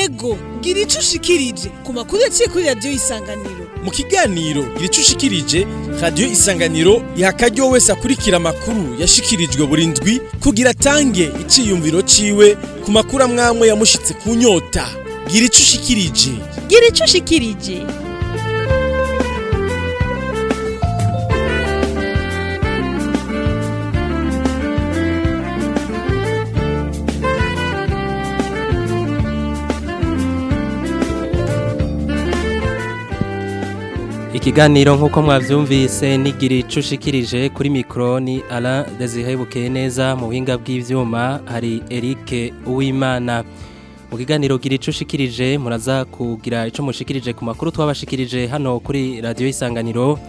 ego gira ico ushikirije ku makuru yaciye kuri radiyo isanganiro mu kiganiro gira ico ushikirije radiyo isanganiro iha akaryo wese akurikira amakuru yashikirijwe buri ndwi kugira atange iciyumviro ciwe ku makuru amwamwe yamushitse ku nyota gira ico ushikirije gira ico ushikirije Ikiganiro nk'uko mwavyumvise nigira ico ushikirije kuri mikro ni Alain Desire Bukeneza mu buhinga bw'ivyuma hari Eric Uwimana mu kiganiro gira ico ushikirije muraza kugira ico mushikirije ku makuru twabashikirije hano kuri radio isanganiro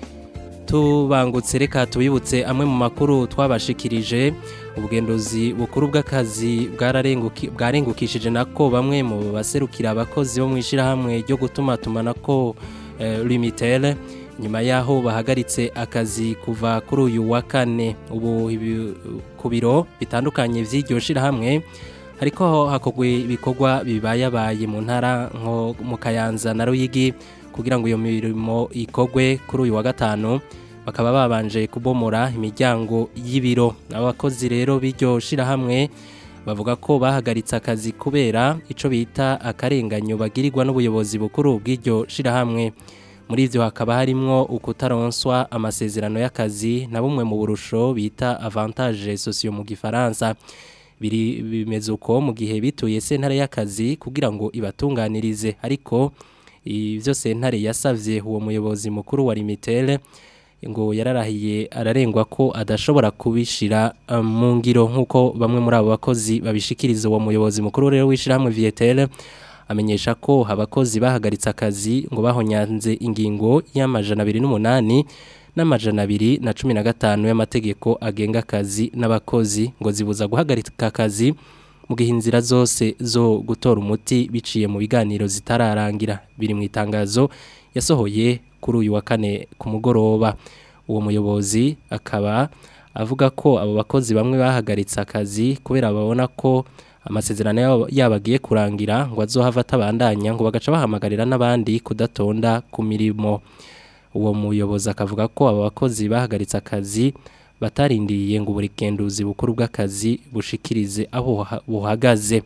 tubangutse reka tubibutse amwe mu makuru twabashikirije ubugendozi bukuru bw'akazi bwararenguki- bwarengukishije nako bamwe mu baserukira abakozi bo mu ishirahamwe ryo gutuma tumanako eh, limitere nyuma yaho bahagaritse akazi kuva kuri uyu wa kane ubu ibi- ku biro bitandukanye vy'iryo shirahamwe hariko hakogwe ibikorwa bibayabaye mu ntara nko mu Kayanza na Ruyigi kugira ngo iyo mirimo ikogwe kuri uyu wa gatanu bakaba babanje kubomora imiryango y'ibiro abakozi rero b'iryo shirahamwe bavuga ko bahagaritse akazi kubera ico bita akarenganyo bagirirwa n'ubuyobozi bukuru bw'iryo shirahamwe muri ivyo hakaba harimwo ukutaronswa amasezerano y'akazi na bumwe mu burusho bita avantage socio mu gifaransa biri bimeze uko mu gihe bituye sentare y'akazi kugira ngo ibatunganirize ariko ivyo sentare yasavye uwo muyobozi mukuru wa limitere ngo yararahiye ararengwa ko adashobora kubishira uh, mu ngiro nk'uko bamwe muri abo bakozi babishikiriza uwo muyobozi mukuru rero w'ishirahamwe Vietel amenyesha ko abakozi bahagaritse akazi ngo bahonyanze ingingo y'amajana abiri n'umunani n'amajana abiri na cumi na gatanu y'amategeko agenga akazi n'abakozi ngo zibuza guhagarika akazi mu gihe inzira zose zo gutora umuti biciye mu biganiro zitararangira biri mu itangazo yasohoye kuri uyu wa kane ku mugoroba uwo muyobozi akaba avuga ko abo bakozi bamwe bahagaritse akazi kubera babona ko amasezerano yabo- yabo agiye kurangira ngo azohava atabandanya ngo bagaca bahamagarira n'abandi kudatonda ku mirimo uwo muyobozi akavuga ko abo bakozi bahagaritse akazi batarindiriye ngo uburikenduzi bukuru bw'akazi bushikirize aho buha- buhagaze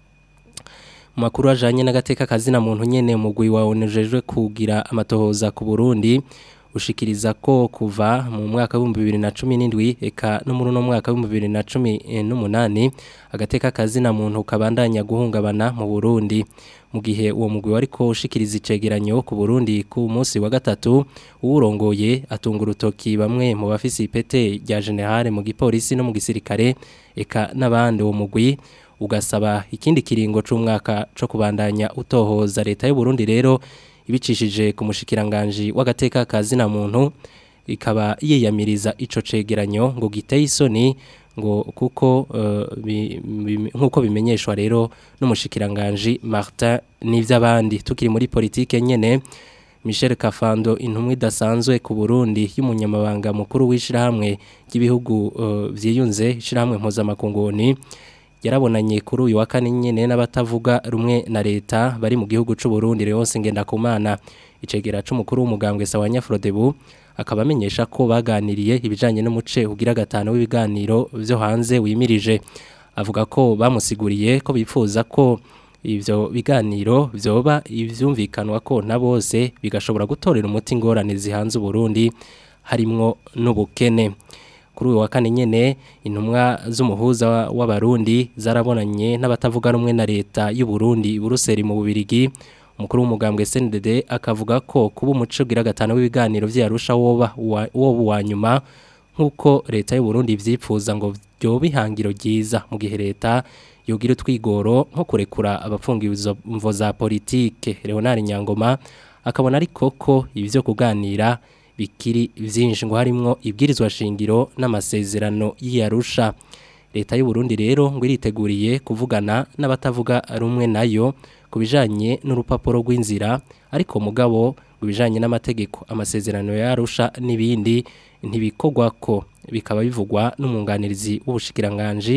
mu makuru ajanye n'agateka kazina muntu nyene umugwi wa onejejwe kugira amatohoza ku Burundi ushikiriza ko kuva mu mwaka w'ibihumbi bibiri na cumi n'indwi eka no muri uno mwaka w'ibihumbi bibiri na cumi eh, n'umunani agateka kazina muntu kabandanya guhungabana mu Burundi mu gihe uwo mugwi wariko ushikiriza icegeranyo ku Burundi ku munsi wa gatatu uwurongoye atunga urutoki bamwe mu bafise ipete rya generale mu gipolisi no mu gisirikare eka n'abandi uwo mugwi ugasaba ikindi kiringo c'umwaka co kubandanya utohoza leta y'u Burundi rero ibicishije ku mushikiranganje w'agateka kazina muntu ikaba yiyamiriza ico cegeranyo ngo giteye isoni ngo kuko eh, bi- bi- nkuko bimenyeshwa rero n'umushikiranganje Martin n'ivy'abandi tukiri muri politike nyene Michel Kafando intumwa idasanzwe ku Burundi y'umunyamabanga mukuru w'ishirahamwe ry'ibihugu eh, vyiyunze ishirahamwe mpuzamakunguni yarabonanye kuri uyu wa kane nyene n'abatavuga rumwe na leta bari mu gihugu c'u Burundi Leonce Ngendakumana icegera c'umukuru w'umugambwe Sawanya Frodebu akaba amenyesha ko baganiriye ibijanye n'umuce ugira gatanu w'ibiganiro vyo hanze wimirije avuga ko bamusiguriye ko bifuza ko ivyo biganiro vyoba ivyumvikanwa ko na bose bigashobora gutorera umuti ingorane zihanze Burundi harimwo n'ubukene kuri uyu wa kane nyene intumwa z'umuhuza wa- w'abarundi zarabonanye n'abatavuga rumwe na leta y'u Burundi i Buruseli mu Bubirigi umukuru w'umugambwe SNDD akavuga ko kuba umuco ugira gatanu w'ibiganiro vyarusha woba uwa- woba uwa nyuma nk'uko leta y'u Burundi vyipfuza ngo vyoba ihangiro ryiza mu gihe leta yogira utwigoro nko kurekura abafungiwe izo mvo za politike Leonard Nyangoma akabona ariko ko ivyo kuganira bikiri vyinshi ngo harimwo ibwirizwa shingiro n'amasezerano y'Arusha leta y'u Burundi rero ngo iriteguriye kuvugana n'abatavuga rumwe nayo kubijanye n'urupapuro rw'inzira ariko mugabo kubijanye n'amategeko amasezerano y'Arusha n'ibindi ntibikogwa ko bikaba bivugwa n'umwunganirizi w'ubushikiranganje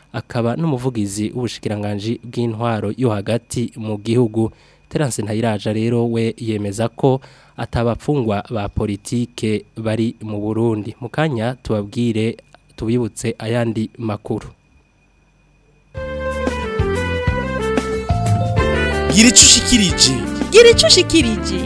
akaba n'umuvugizi w'ubushikiranganje bw'intwaro yo hagati mu gihugu Terence Ntayiraja rero we yemeza ko atabapfungwa ba politike bari mu Burundi mu kanya tubabwire tubibutse ayandi makuru gira icyo ushikirije gira icyo ushikirije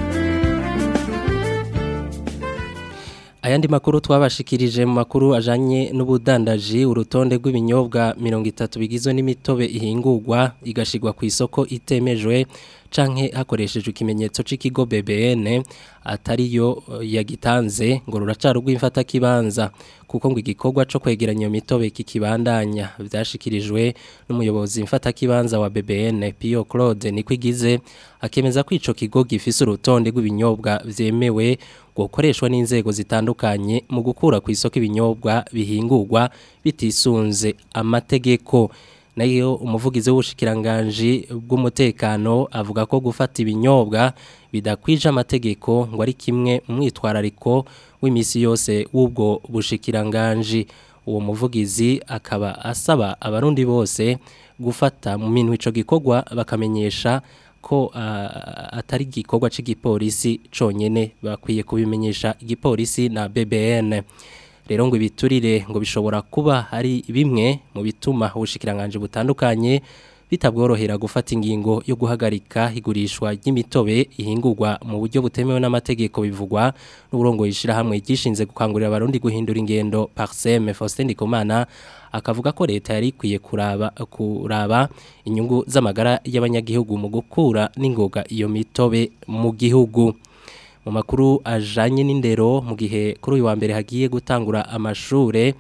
Ayandi makuru twabashikirije mu makuru ajanye n'ubudandaji urutonde rw'ibinyobwa 30 bigizwe n'imitobe ihingurwa igashigwa ku isoko itemejwe canke hakoreshejwe ikimenyetso c'ikigo BBN atari yo yagitanze ngo ruracari rw'imfata kibanza kuko ngo igikorwa co kwegeranya iyo mitobe kikibandanya vyashikirijwe n'umuyobozi mfata kibanza wa BBN Pio Claude niko igize akemeza ko ico kigo gifise urutonde rw'ibinyobwa vyemewe gukoreshwa n'inzego zitandukanye mu gukura ku isoko ibinyobwa bihingurwa bitisunze amategeko nayo umuvugizi w'ubushikiranganje bw'umutekano avuga ko gufata ibinyobwa bidakwije amategeko ngo ari kimwe umwitwarariko w'imisi yose w'ubwo bushikiranganje uwo muvugizi akaba asaba abarundi bose gufata mu minwe ico gikorwa bakamenyesha ko uh, atari gikorwa c'igipolisi conyene bakwiye kubimenyesha igipolisi na BBN rero ngo ibiturire ngo bishobora kuba hari bimwe mu bituma ubushikiranganje butandukanye bitabworohera gufata ingingo yo guhagarika igurishwa ry'imitobe ihingurwa mu buryo butemewe n'amategeko bivugwa n'uburongo yishira hamwe gishinze gukangurira abarundi guhindura ingendo Parsem Faustin Ndikumana akavuga ko leta yari ikwiye kuraba kuraba inyungu z'amagara y'abanyagihugu mu gukura n'ingoga iyo mitobe mu gihugu mu makuru ajanye n'indero mu gihe kuri uyu wa mbere hagiye gutangura amashure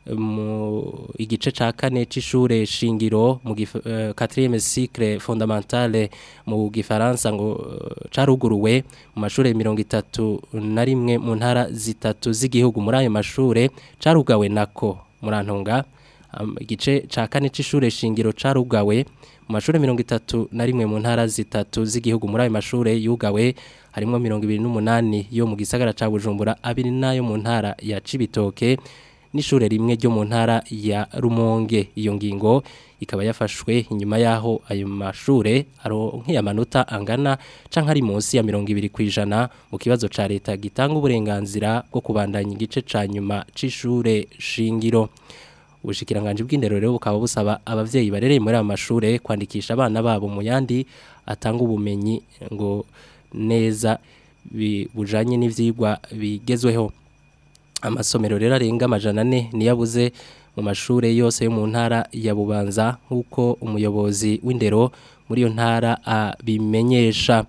mu igice ca kane c'ishure shingiro mu uh, 4e cycle fondamentale mu gifaransa ngo uh, caruguruwe mu mashure 30 na rimwe mu ntara zitatu z'igihugu muri ayo mashure carugawe nako murantunga um, igice ca kane c'ishure shingiro carugawe mu mashure 30 na rimwe mu ntara zitatu z'igihugu muri ayo mashure yugawe harimo 28 yo mu gisagara ca Bujumbura abiri nayo mu ntara ya Cibitoke n'ishure rimwe ryo mu ntara ya Rumonge iyo ngingo ikaba yafashwe inyuma yaho ayo mashure aronkiye amanota angana canke ari munsi ya 200 kwijana mu kibazo ca leta gitanga uburenganzira bwo kubandanya igice ca nyuma c'ishure shingiro ubushikiranganje bw'indero rero bukaba busaba abavyeyi barereye muri amashure kwandikisha abana babo mu yandi atanga ubumenyi ngo neza bujanye n'ivyigwa bigezweho amasomero rero arenga amajana ane niyabuze mu mashure yose yo mu ntara ya Bubanza nk'uko umuyobozi w'indero muri iyo ntara abimenyesha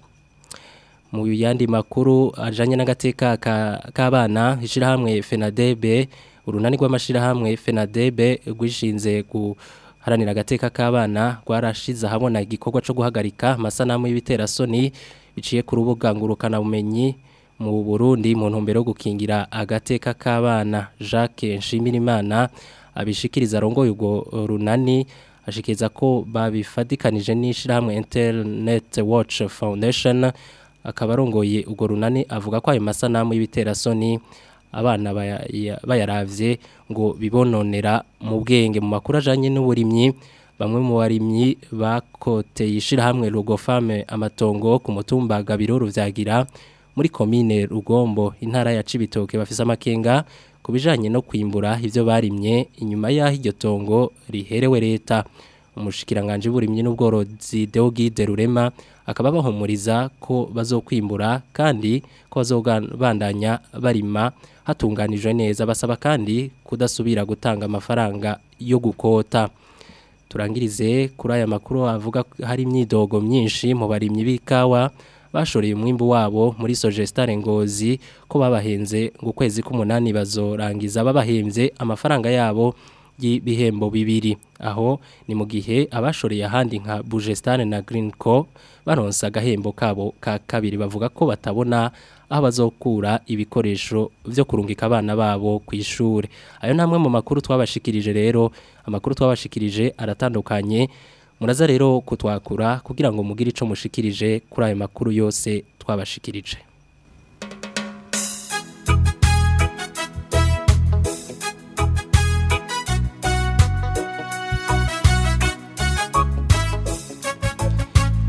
mu yandi makuru ajanye n'agateka k'abana ishirahamwe FENADEB urunani rw'amashirahamwe FENADEB rwishinze guharanira agateka k'abana rwarashize ahabona igikorwa co guhagarika amasanamu y'ibiterasoni biciye ku rubuga ngurukana bumenyi mu Burundi mu ntumbero yo gukingira agateka k'abana Jacques Nshimirimana abishikiriza arongoye ubwo runani ashikiriza ko babifadikanije n'ishirahamwe Internet Watch Foundation akaba arongoye ubwo runani avuga ko ayo masanamu y'ibiterasoni abana bayaravye ngo bibononera mu bwenge mu makuru ajanye n'uburimyi bamwe mu barimyi bakoteye ishirahamwe Rugofame amatongo ku mutumba Gabiro ruvyagira muri komine Rugombo intara ya Cibitoke bafise amakenga kubijanye no kwimbura ivyo barimye inyuma yaho iryo tongo riherewe leta umushikiranganje burimye n'ubworozi Deogide Rurema akaba bahumuriza ko bazokwimbura kandi ko bazobandanya barima hatunganijwe neza basaba kandi kudasubira gutanga amafaranga yo gukota turangirize kuri aya makuru avuga hari imyidogo myinshi mu barimyi b'ikawa bashoreye umwimbu wabo muri Sogestare Ngozi ko babahenze ngo kwezi k'umunani bazorangiza babahembye amafaranga yabo y'ibihembo bibiri aho ni mu gihe abashoreye ahandi nka Bugestane na Greenco baronsa agahembo kabo ka kabiri bavuga ko batabona aho bazokura ibikoresho byo kurungika abana babo ku ishuri ayo namwe mu makuru twabashikirije rero amakuru twabashikirije aratandukanye muraza rero kutwakura kugira ngo mugire ico mushikirije kuri ayo makuru yose twabashikirije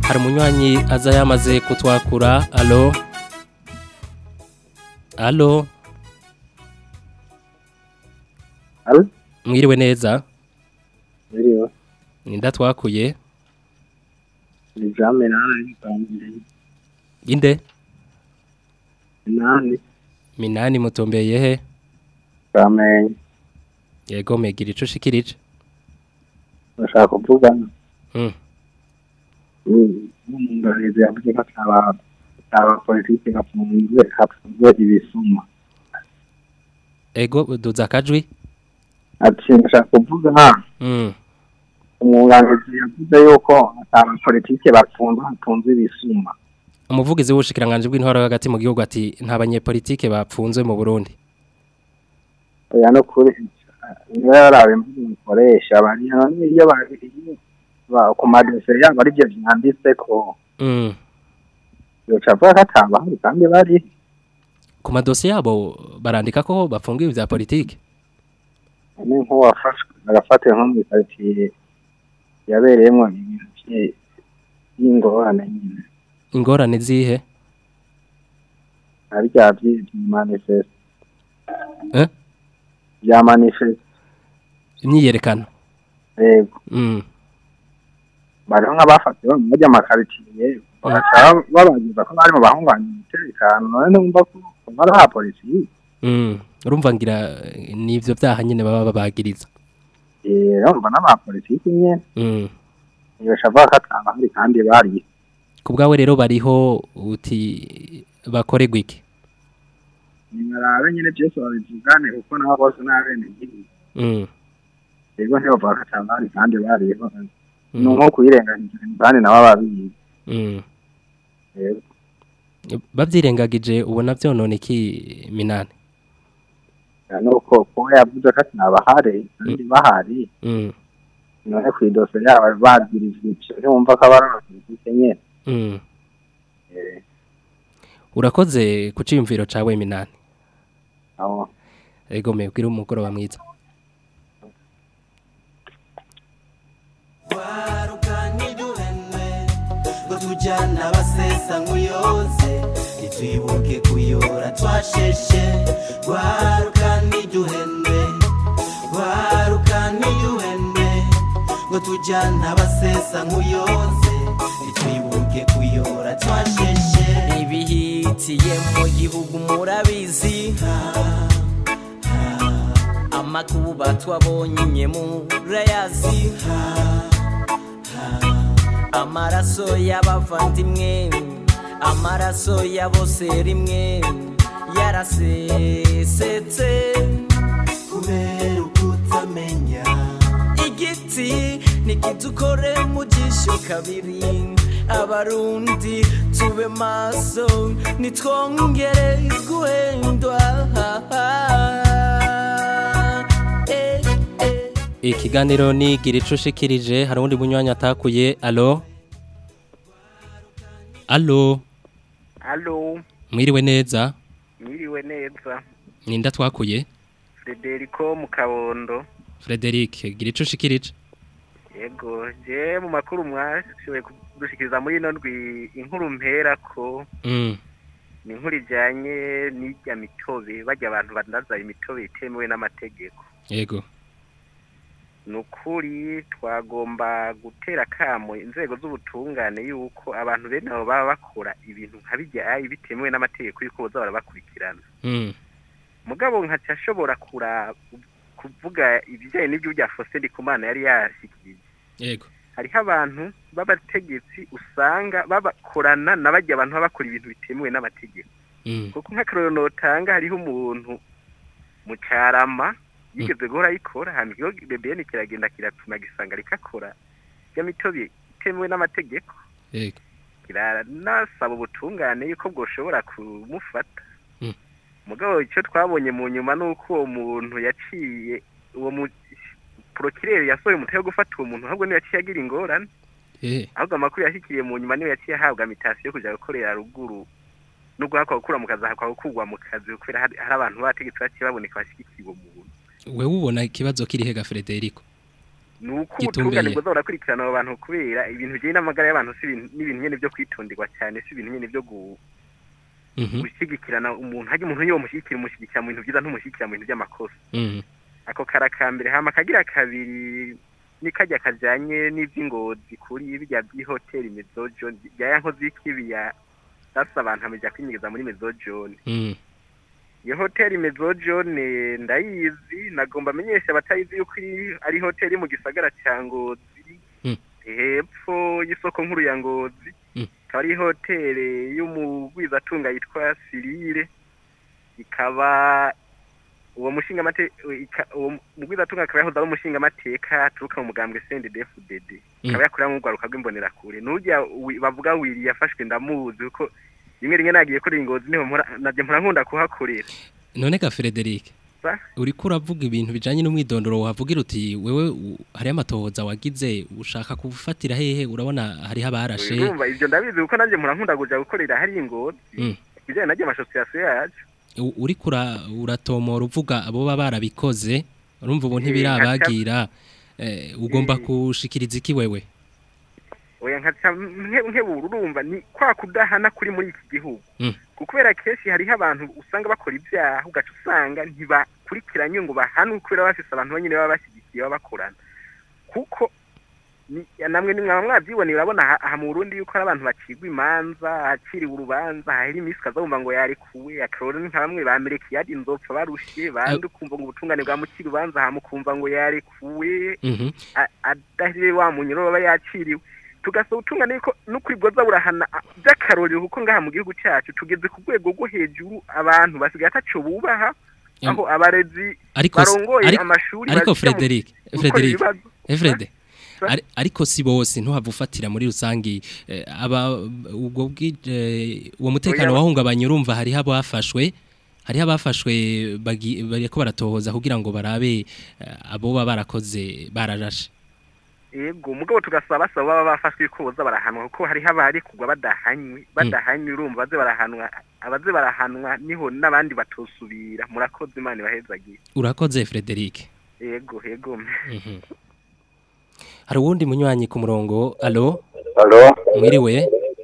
hari umunywanyi aza yamaze kutwakura alo alo Alo? mwiriwe neza Biriwe. ninda twakuye Ni jame nane nitangire. inde Nane minani mutombeye he bamenye. yego megira ico ushikirije Bashaka kuvuga Mm. n'umungarizi yavuze ko ataba ataba politiki bafunzwe hapfunzwe ibisuma. ego duza akajwi Ati ndashaka kuvuga Mm. umwunganizi yavuze yuko ataba politiki bafunzwe hapfunzwe ibisuma. umuvugizi w'ubushikiranganje bw'intwaro hagati mu gihugu ati nta banyepolitike bapfunzwe mu Burundi Oya no kuri niba yarabe imvugo mukoresha bari iyo bari ba ku madosiye yabo ari byo byanditse ko Mm. yoca avuga ko atabahari kandi bari ku madosiye yabo barandika ko bafungiwe vya politike ni nk'uwafashwe agafatiwe nko mu karitsiye yabereyemo ibintu bye- by'ingorane nyine ingorane zihe ari bya byi- bya manifeste Eh? bya manifeste imyiyerekano yego Mm. bariho nk'abafatiwe mu bajya amakaritsiye bagaca babagiza ko bari mu bahunganya umutekano none numva ko bari ha polisi Mm. urumva ngira eh, nivyo vyaha nyene baba babagiriza urumva n'abapolitiki nyine Mm. yoca avuga ko atabahari kandi bari ku bwawe rero bariho uti bakorerwa iki nimarabe nyine byose babivugane kuko nabo bose n'abene igihugu Mm. yego ntibavuga ko atabahari kandi bariho ni Mm. nko kuyirengagiza kandi nabo babizi Mm. yego bavyirengagije ubona vyonona iki minani nuko kuba yavuze ko atabahari kandi bahari Mm. none ku idose yabo bagirizwa ibyo ntiwumva ko abari abapolitike nyine Mm. Eh, urakoze ku ciyumviro cawe minani aho ego mebwira umugoroba mwiza ngo tujyana abasesa nk'uyoze ntitwibuke kuyora twasheshe rwaruka ntiduhende rwaruka ntiduhende ngo tujyana abasesa nk'uyoze ntitwibuke kuyora twasheshe ibihitiye mu gihugu murabizi amakuba twabonye murayazi amaraso y'abavandimwe amaraso ya bose rimwe yarasesetse kubera ukutamenya igiti nikidukore mu jisho kabiri abarundi tube maso nitwongere guhendwa Eh, eh. ikiganiro ni gira ico ushikirije hari uwundi munywanyi atakuye alo alo Halo, mwiriwe neza mwiriwe neza. ninda twakuye Federico mu Kabondo. Frederic gira ico ushikirije Yego, je mu makuru mwashoboye kudushikiriza muri ino ndwi inkuru mpera ko Mm. ni inkuru ijanye n'irya mitobe bajya abantu bandaza imitobe itemewe n'amategeko. yego Ni ukuri twagomba gutera kamo inzego z'ubutungane yuko abantu bene abo baba bakora ibintu nka bijya bitemewe n'amategeko yuko boza barabakurikirana. Mm. mugabo nkaca ashobora kura kuvuga ibijyanye n'ibyo bya Faustin Ndikumana yari yashikirije yego hariho abantu b'abategetsi usanga babakorana na bajya abantu baba bakora ibintu bitemewe n'amategeko Mm. kuko nk'akarorero notanga hariho umuntu mu carama yigeze guhora ayikora hama ikigo BBN kiragenda kiratuma gisanga rikakora ya mitobe itemewe n'amategeko yego kiranasaba ubutungane yuko bwoshobora kumufata Mm. mugabo icyo twabonye mu nyuma ni uko uwo muntu yaciye uwo mu porokireri yasohoye umutwe wo gufata uwo muntu ahubwo niwe yaciye agira ingorane eh ahubwo amakuru yashyikiriye mu nyuma niwe yaciye ahabwa mitasiyo yo kujya gukorera ruguru no guhakwa gukura mu kazi ahakwa gukurwa mu kazi kubera hari hari abantu bategetse baciye baboneka bashyigikiye uwo muntu wewe ubona ikibazo kiri hega Frederico ni uko Gitumbeye. ubutungane bwoza burakurikirana abo bantu kubera ibintu bijyanye n'amagara y'abantu si ibintu n'ibintu nyine byo kwitonderwa cyane si ibintu nyine byo gu- Mhm. gushyigikirana umuntu hajya umuntu iyo umushyigikira umushyigikira mu bintu byiza ntumushyigikira mu bintu by'amakosa Mhm. ako karakambere hama akagira kabiri ni kajya kajyanye n'iby'ingozi kuri bijya by'ihoteli mezojo bya ya nkozi y'ikibi ya sasa abantu amajya kwinyegeza muri mezojone Mhm. iyo hoteli mezojone ndayizi nagomba amenyesha abatayizi yuko iri- ari hoteli mu gisagara cya ngozi Mm. hepfo y'isoko nkuru ya ngozi Mm. ikaba ari hoteli y'umugwizatunga yitwa sirire ikaba uwo mushinga mate uwo mugwizatunga akaba yahoze ari umushinga amateka aturuka mu mugambwe CNDD-FDD Mm. akaba yakorera mu rwaruka rw'imbonerakure nujya wi- bavuga wiri yafashwe ndamuzi kuko rimwe rimwe nagiye kuri ingozi niho mpora najye mpora nkunda kuhakorera none ga Frederic Sa? uriko uravuga ibintu bijanye n'umwidondoro wavugira uti wewe u- hariyo amatohoza wagize ushaka kufatira hehe urabona hariho abarashe urumva ibyo ndabizi kuko nanjye mpora nkunda kuja gukorera hari ingozi Mm. ibijyanye najye amasosiyasiyo yacu U- uriko ura- uratomora uvuga abo baba barabikoze urumva ubu Eh, ntibirabagira eh, ugomba Eh. kushikiriza iki wewe oya nkaca nke- nkebura urumva ni kwa kudahana kuri muri iki gihugu Mm. kuko kubera kenshi hariho abantu usanga bakora ibyaha ugaca usanga ntibakurikiranye ngo bahanwe kubera bafise abantu banyine baba bashyigikiye baba bakorana kuko ni- namwe ni mwaba mwabyiboneye urabona aha- aha mu Burundi yuko hari abantu bacigwa imanza haciriwe urubanza hahera iminsi ukazumva ngo yarekuwe akarore ni nka bamwe bamereka iyadi inzopfa barushe bandi ukumva ngo ubutungane bwamucira urubanza hamukumva ngo yarekuwe Mhm. a- adahiriye wa munyuro baba yaciriwe tugasaba ubutungane yuko n'ukuri bwoza burahana a- by'akarorero kuko ngaha mu gihugu cyacu tugeze ku rwego rwo hejuru abantu basigaye ataco bubaha Em, aho abarezi ariko si- barongoye ariko- amashuri ariko baja mu- Frederic gukora Frederic ibibazo. Efrede Sa? Ari- ariko si bose ntuhava ufatira muri rusangi eh, aba ubwo bwi eh, uwo mutekano Oya. wahungabanye urumva hariho abafashwe hariho abafashwe bagi- bariko baratohoza kugira ngo barabe eh, abo baba barakoze bararashe yego mugabo tugasaba basaba baba bafashwe ko boza barahanwa kuko hariho abari kugwa badahanywe badahanywe urumva baze barahanwa abaze barahanwa niho n'abandi batosubira murakoze imana ibahezagiye urakoze Frederic yego yego Mhm. hari uwundi munywanyi ku murongo alo Halo, mwiriwe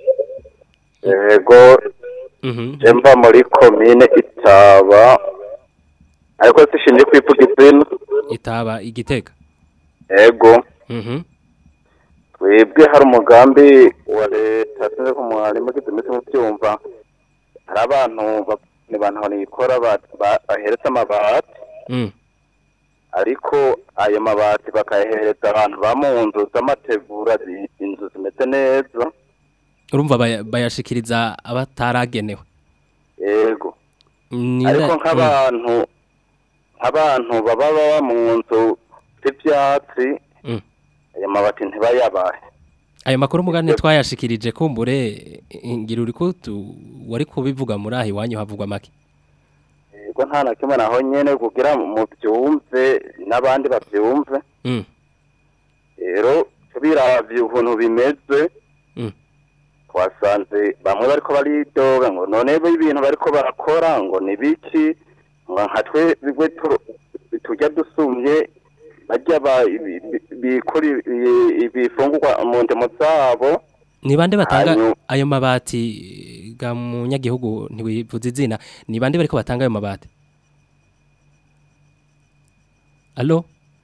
yego Mhm. jemba muri komine Itaba ariko sishinje kwivuga izina itaba igitega yego Mhm. twebwe hari umugambi wa leta sinzi ko mwarimu gize iminsi mubyumva hari abantu ba- ni bantu nikora bahereza amabati Mm. ariko ayo mabati bakayahereza abantu ba mu nzu z'amategura zi- inzu zimeze neza urumva baya- bayashikiriza abataragenewe yego Ni ariko nda- nk'abantu nk'abantu baba baba mu nzu z'ibyatsi Mm. ayo mabati ntibayabahe ayo makuru mugane twayashikirije kumbure ngira uri ko tu- wari kubivuga muri aho iwanyu havugwa make yego nta na kimwe naho nyene kugira mu byumve n'abandi babyumve Mm. rero tubiravye ukuntu bimeze Mm. twasanze bamwe bariko baridoga ngo none bo ibintu bariko barakora ngo ni biki ngo nka twe bigwe tu- tujya dusumye bajya ba- bi- bi- bikora ibi- ibifungurwa mu ndemo zabo ni bande batanga Hanyu- ayo mabati ga munyagihugu ntiwivuze izina ni bande bariko batanga ayo mabati Allo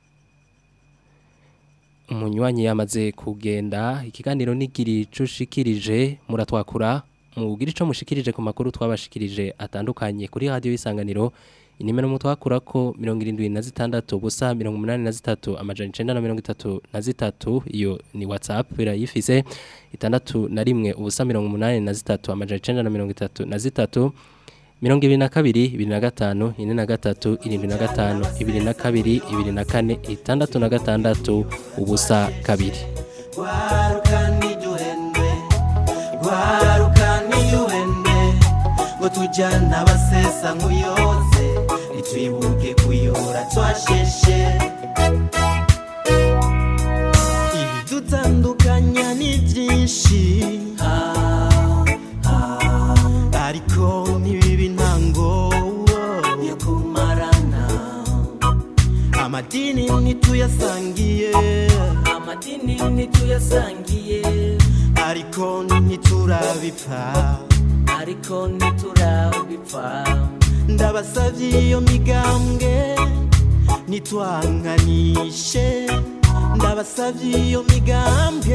umunywanyi yamaze kugenda ikiganiro nigiri cushikirije muratwakura mugira ico mushikirije ku makuru twabashikirije atandukanye kuri radio y'isanganiro inimero mutwakura ko 76 busa 83 amajana 933 iyo ni WhatsApp birayifise itandatu na rimwe ubusa 83 amajana 933 mirongo ibiri na kabiri ibiri na gatanu ine na gatatu irindwi na gatanu ibiri na kabiri ibiri na kane itandatu na gatandatu ubusa kabiri Gwaruka n'iduhende Gwaruka n'iduhende Ngo tujyana abasesa nk'uyoze Nitwibuke kuyora twasheshe Ibidutandukanya ni byinshi Ah, ah, Ariko ntibibe intango Yo kumarana amadini ntituyasangiye ntiturabipfa ariko ntiturabipfa ndabasavye iyo migambwe nitwanganishe ndabasavye iyo migambwe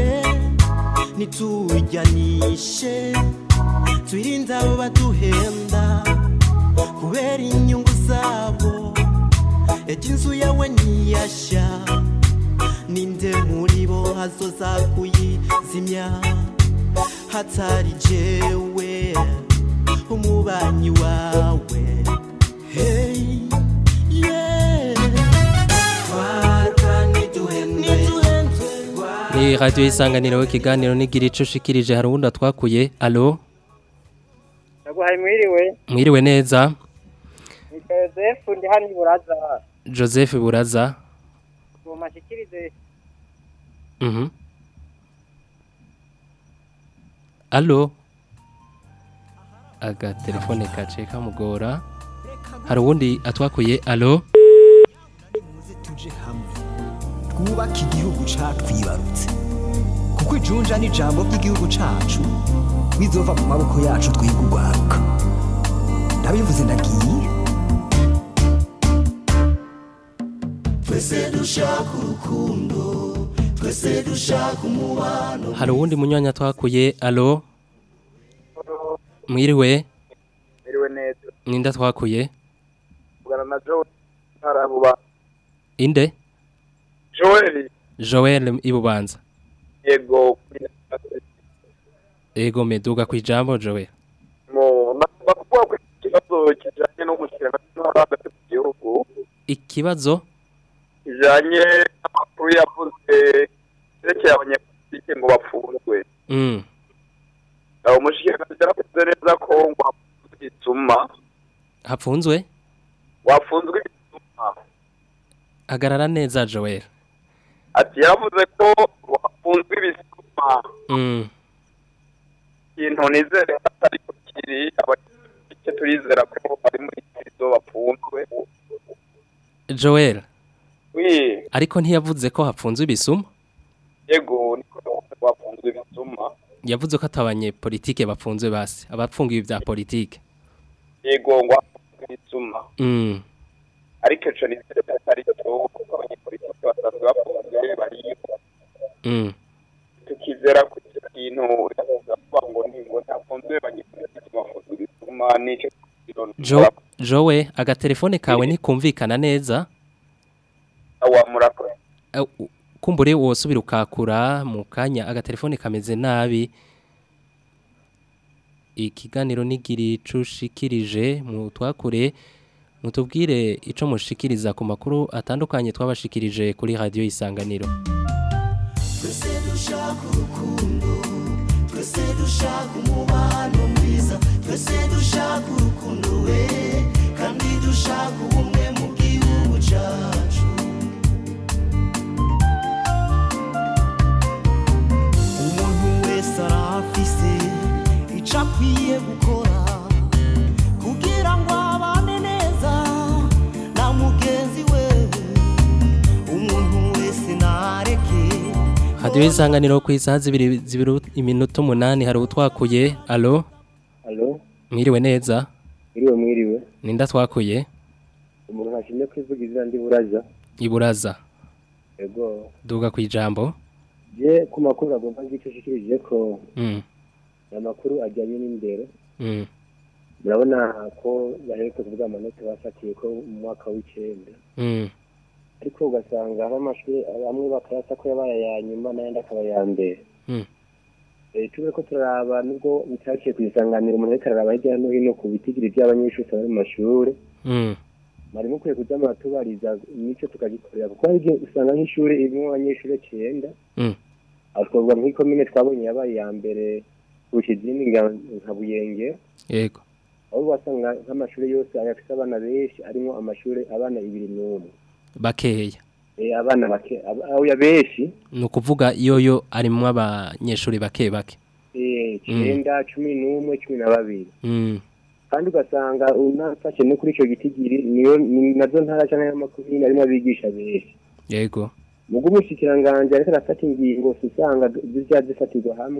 nitujyanishe twirinde abo baduhenda kubera inyungu zabo ejo inzu yawe ntiyashya ninde muri bo hazoza kuyizimya hatari jewe umubanyi wawe hey yeah twaruka ntiduhendwe ni radiyo y'isanganiro ikiganiro n'igira ico ushikirije hari uwundi atwakuye alo Naguhaye mwiriwe mwiriwe neza ni Joseph ndi hano iburaza joseph buraza ngo mashikirize Mhm. alo agatelefone kace kamugora hari uwundi atwakuye alo tuje hamwe twubake igihugu catwibarutse kuko ijunja n'ijambo ry'igihugu cacu bizova mu maboko yacu twiga urwaruka ndabivuze ndagiye twese dushaka urukundo twese dushaka umubano hari uwundi munyanya atwakuye alo mwiriwe Miriwe neza. ninde atwakuye Vugana na Joel Harabuba. inde Joel joel ibubanza yego ego meduga ku ijambo joel mo nagomba kuvuga ko ikibazo kijanye n'umushyikirano n'intwaro hagati mu gihugu ikibazo kijanye n'amakuru yavuze yerekeye abanyapolitike ngo bapfunzwe mm. aho umushyikirano yaravuze neza ko ngo hapfunzwe igituma hapfunzwe wafunzwe igituma hagarara neza joel ati yaravuze ko wafunzwe ibisuma mm. ikintu nizere ko atari ko kiri abapolitike turizera ko bari muri kristo bapfunzwe joel wi ariko ntiyavuze ko hapfunzwe ibisuma yego niko bafunzwe ibisuma yavuze ko atabanye politike bapfunzwe basi abapfungiwe bya politike yego ngo hafunzwe ibisuma mm. ariko ico nizere ko atari cyo kuko abanyepolitike basanzwe bafunzwe bariyo Mm. tukizera ko icyo kintu kuvuga ngo ni ngo ntafunzwe abanyepolitike bafunzwe ibisuma nico jo jowe agatelefone kawe ntikumvikana neza awamurakora Eh, u- kumbure wosubira ukakura mu kanya agatelefone kameze nabi ikiganiro nigiri cushikirije mu twakure mutubwire ico mushikiriza ku makuru atandukanye twabashikirije kuri radio isanganiro twese dushaka urukundo twese dushaka umubano mwiza twese dushaka urukundo we kandi dushaka ubumwe mu gihugu cyacu umuntu wese arafise icyo akwiye gukora kugira ngo abane neza na mugenzi we umuntu wese ntareke radio isanganiro ku isaha zibiri zibiri iminota umunani hari utwakuye alo Alo, mwiriwe neza mwiriwe mwiriwe. ninda twakuye Umuntu ntashimye kwivuga izina ndi buraza. iburaza Ego. duga ku ijambo Je ku makuru agomba ngico shikirije ko mm. amakuru ajyanye n'indero. Mm. Murabona ko baherutse kuvuga amanota bafatiye ko mu mwaka w'icenda. Mm. Ariko ugasanga hari amashuri amwe bakayata ko yabaye aya nyuma n'ayandi akaba aya mbere. Mm. Eh tube ko turaraba nubwo bitaciye kwisanganira umuntu ariko araraba hirya no hino ku bitigiri by'abanyeshuri bari mu mashuri. Mm. Mwari mukwiye kuja muratubariza nico tukagikorera kuko hari igihe usanga nk'ishuri irimwo abanyeshuri icyenda Mm. aho twavuga nk'ikomine twabonye yabaye iya mbere kurusha izindi nga- nka buyenge yego aho wasanga nk'amashuri yose ayafite abana benshi arimo amashuri abana ibiri n'umwe bakeya Eh, abana bake ab- aho ya benshi ni ukuvuga yoyo arimwo abanyeshuri bake bake eh, icyenda cumi n'umwe cumi na babiri Mm. kandi ugasanga unafashe no kuri icyo gitigiri niyo ni nazo ntara cyangwa y'amakomine arimo abigisha benshi yego mu bw'umushyikiranganje ariko arafata ingingo usanga zijya zifatirwa hamwe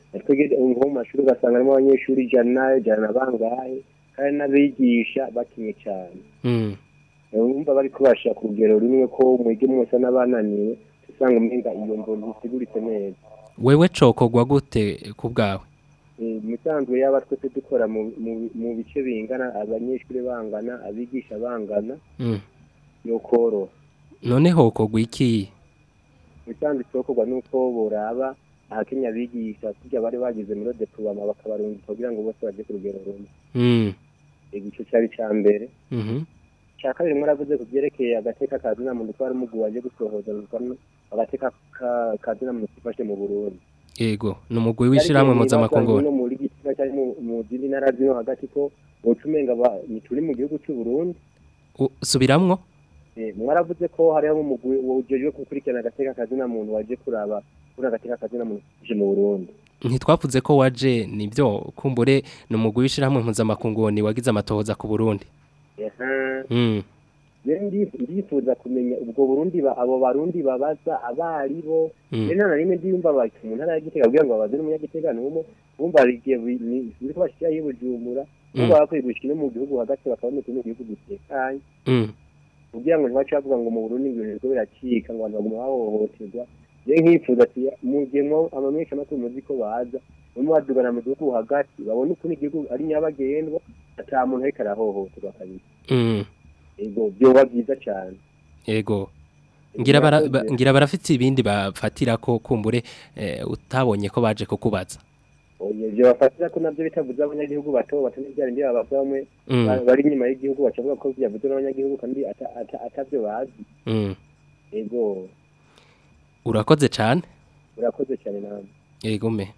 twebwe nko mu mashuri ugasanga harimo abanyeshuri ijana ijana na bangahe kandi n'abigisha bakinye cyane Mm. bumva bari kubasha ku rugero rumwe ko mwige mwese n'abananiwe usanga umenga iyo mvo ntiziguritse neza wewe cokogwa gute ku bwawe Eh, mu bisanzwe yaba twese dukora mu- mu- mu bice bingana abanyeshuri bangana abigisha bangana Mm. yo koroha none hokogwa iki mu bisanzwe icokorwa nuko boraba ahakenya abigisha kurya bari bagize muri deploiement bakabarungika kugira ngo bose baje ku rugero rumwe Mm. igice cyari ca mbere Mhm. cya kabiri mwaravuze ku byerekeye agateka ka zina muntu ko hari umugwi waje gusohoza rukano agateka ka- ka zina muntu kifashe mu Burundi Yego ni umugwi w'ishiramwe mpuzamakungu no muri gitsina cyari mu mu zindi ntara zino hagati ko wocumenga turi mu gihugu cy'u Burundi U- subiramwo Eh, mwaravuze ko hariho umugwi wujejwe gukurikirana agateka ka zina muntu waje kuraba kuri agateka ka zina muntu kifashe mu Burundi ntitwavuze ko waje nibyo kumbure ni umugwi w'ishiramwe mpuzamakungu ni wagize amatohoza ku Burundi Ehe. Mm. rero ndi- ndifuza kumenya ubwo Burundi ba- abo barundi babaza abari bo Mm. rero nta na rimwe ndiyumva bati mu ntara ya Gitega kugira ngo babaze n'umunyagitega n'umwe bumva hari igihe bi- ni- biriko bashikira y'i Bujumbura Mm. bumva bakwiye gushika no mu gihugu hagati bakabona ukuntu igihugu gitekanye Mm. kugira ngo ntibace bavuga ngo mu Burundi ibintu biriko biracika ngo abantu baguma bahohoterwa rero nkifuza ati mu gihe mwo amamenyesha amakuru muzi ko baza bamwe badugana mu gihugu hagati babone ukuntu igihugu ari nyabagendwa ata muntu ariko arahohoterwa kabisa Mm. ego byoba byiza cyane Yego ngira bara, ba, Murakoze. ngira barafite ibindi bafatira ko kumbure eh, utabonye ko baje kukubaza oye ibyo bafatira ko nabyo bitavuze abanyagihugu bato bato n'ibyari ndi babaza bamwe Mm. ba- bari inyuma y'igihugu bacavuga ko byavuze n'abanyagihugu kandi ata- ata- atavyo bazi Mm. ego urakoze cyane urakoze cyane nawe yego me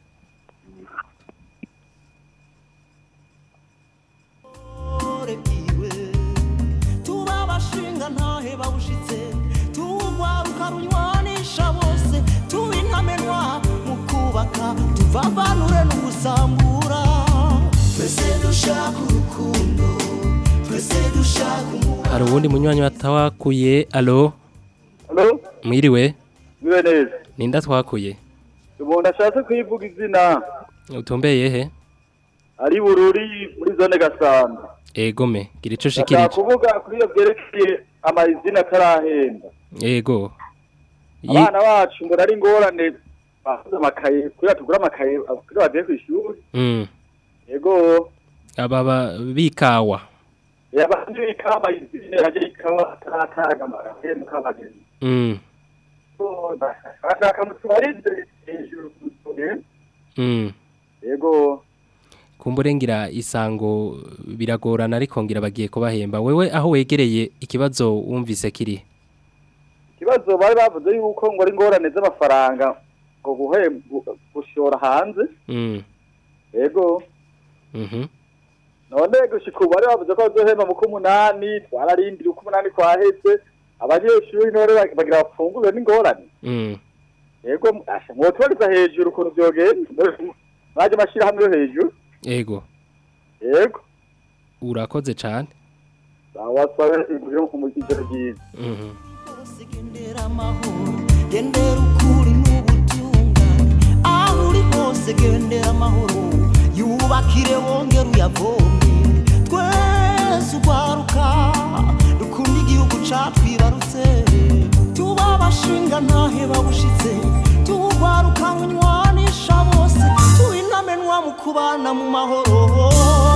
tuba abashinga ntahe bawushitse tuwugwaruka runywanisha bose tuba intamenwa mu kubaka tuvavanure n'ugusambura twese dushaka urukundo twese dushaka umubano hari uwundi munywanyi watawakuye alo Halo, mwiriwe mwiwe neza. ninda twakuye Umuntu ashatse kwivuga izina utumbeye he ari bururi muri zone Gasamba. ego me gira ico Ashaka ushikirije kuvuga kuri iyo byerekeye amazina atarahenda. yego Yi- Abana bacu ngo ari ingorane bahuze amakaye kugira tugura amakaye kugira bagiye ku ishuri. Mm. Yego, aba ba- bikawa yabandi bikama izina yaje ikawa atarataga amakaye mukabageni. Mm. Ashaka mutwarize hejuru ku isuri. Mm. Yego, kumbure ngira isango biragorana ariko ngira bagiye kubahemba wewe aho wegereye ikibazo wumvise kiri ikibazo bari bavuze yuko ngo ari ingorane z'amafaranga ngo guhemba gushora hanze Mm. yego Mhm. none gushika ubu bari bavuze ko bazohemba mu k'umunani twararindira uko umunani kwaheze abanyeshuri none bag- bagira bafungurwe n'ingorane Mm. yego asha mwotubariza hejuru ukuntu vyogenda mwaje amashirahamwe yo hejuru Ego yego urakoze cyane awasabe ibiro ku mujijero ryiza Mhm. gendera amahoro gendera ukuri n'ubutungane aho uri hose gendera amahoro yubakire wongere uyavome twese urwaruka dukunda igihugu catwibarutse tuba abashinga ntahe babushitse tuwugwaruka runywanisha bose tuba intamenwa mu kubana mu mahoro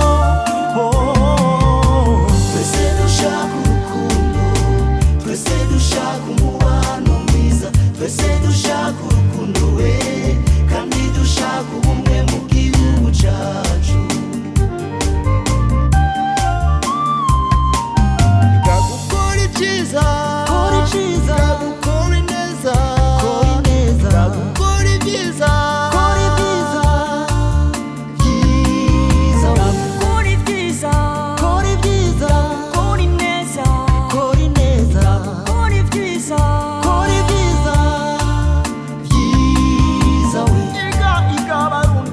twese dushaka urukundo twese dushaka umubano mwiza twese dushaka urukundo we kandi dushaka ubumwe mu gihugu cyacu gukora ibyiza kora ibyiza gukora ineza kora ineza gukora ibyiza kora ibyiza byiza kora ibyiza kora ibyiza kora ineza kora ineza kora ibyiza kora ibyiza byiza we iga iga barundi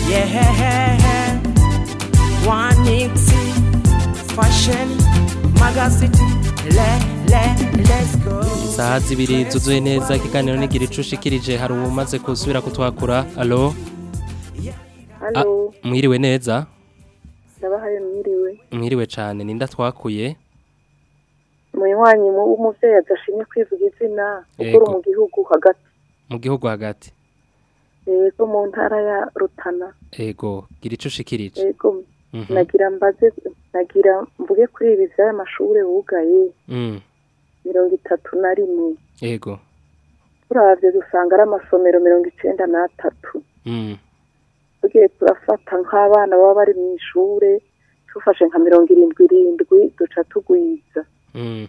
yeah wanixi fashion magazine le le let's go Isaha zibiri zuzuye neza ikiganiro nigira icushikirije hari umaze kusubira kutwakura alo Halo, mwiriwe neza ndabahaye mwiriwe. mwiriwe cyane ninda twakuye Munywanyi mu w'umuvyeyi adashimye kwivuga izina ukora Yego. mu gihugu hagati. mu gihugu hagati Yego mu ntara ya Rutana. ego gira icushikirije Yego Mhm. nagira mbaze nagira mvuge kuri ibi vy'aya mashure bugaye Mm, mirongo itatu na rimwe. ego Turavye dusanga ari amasomero mirongo icenda n'atatu. Mm, Tugiye turafata nk'abana baba bari mu ishure tufashe nka mirongo irindwi irindwi duca tugwiza. mm,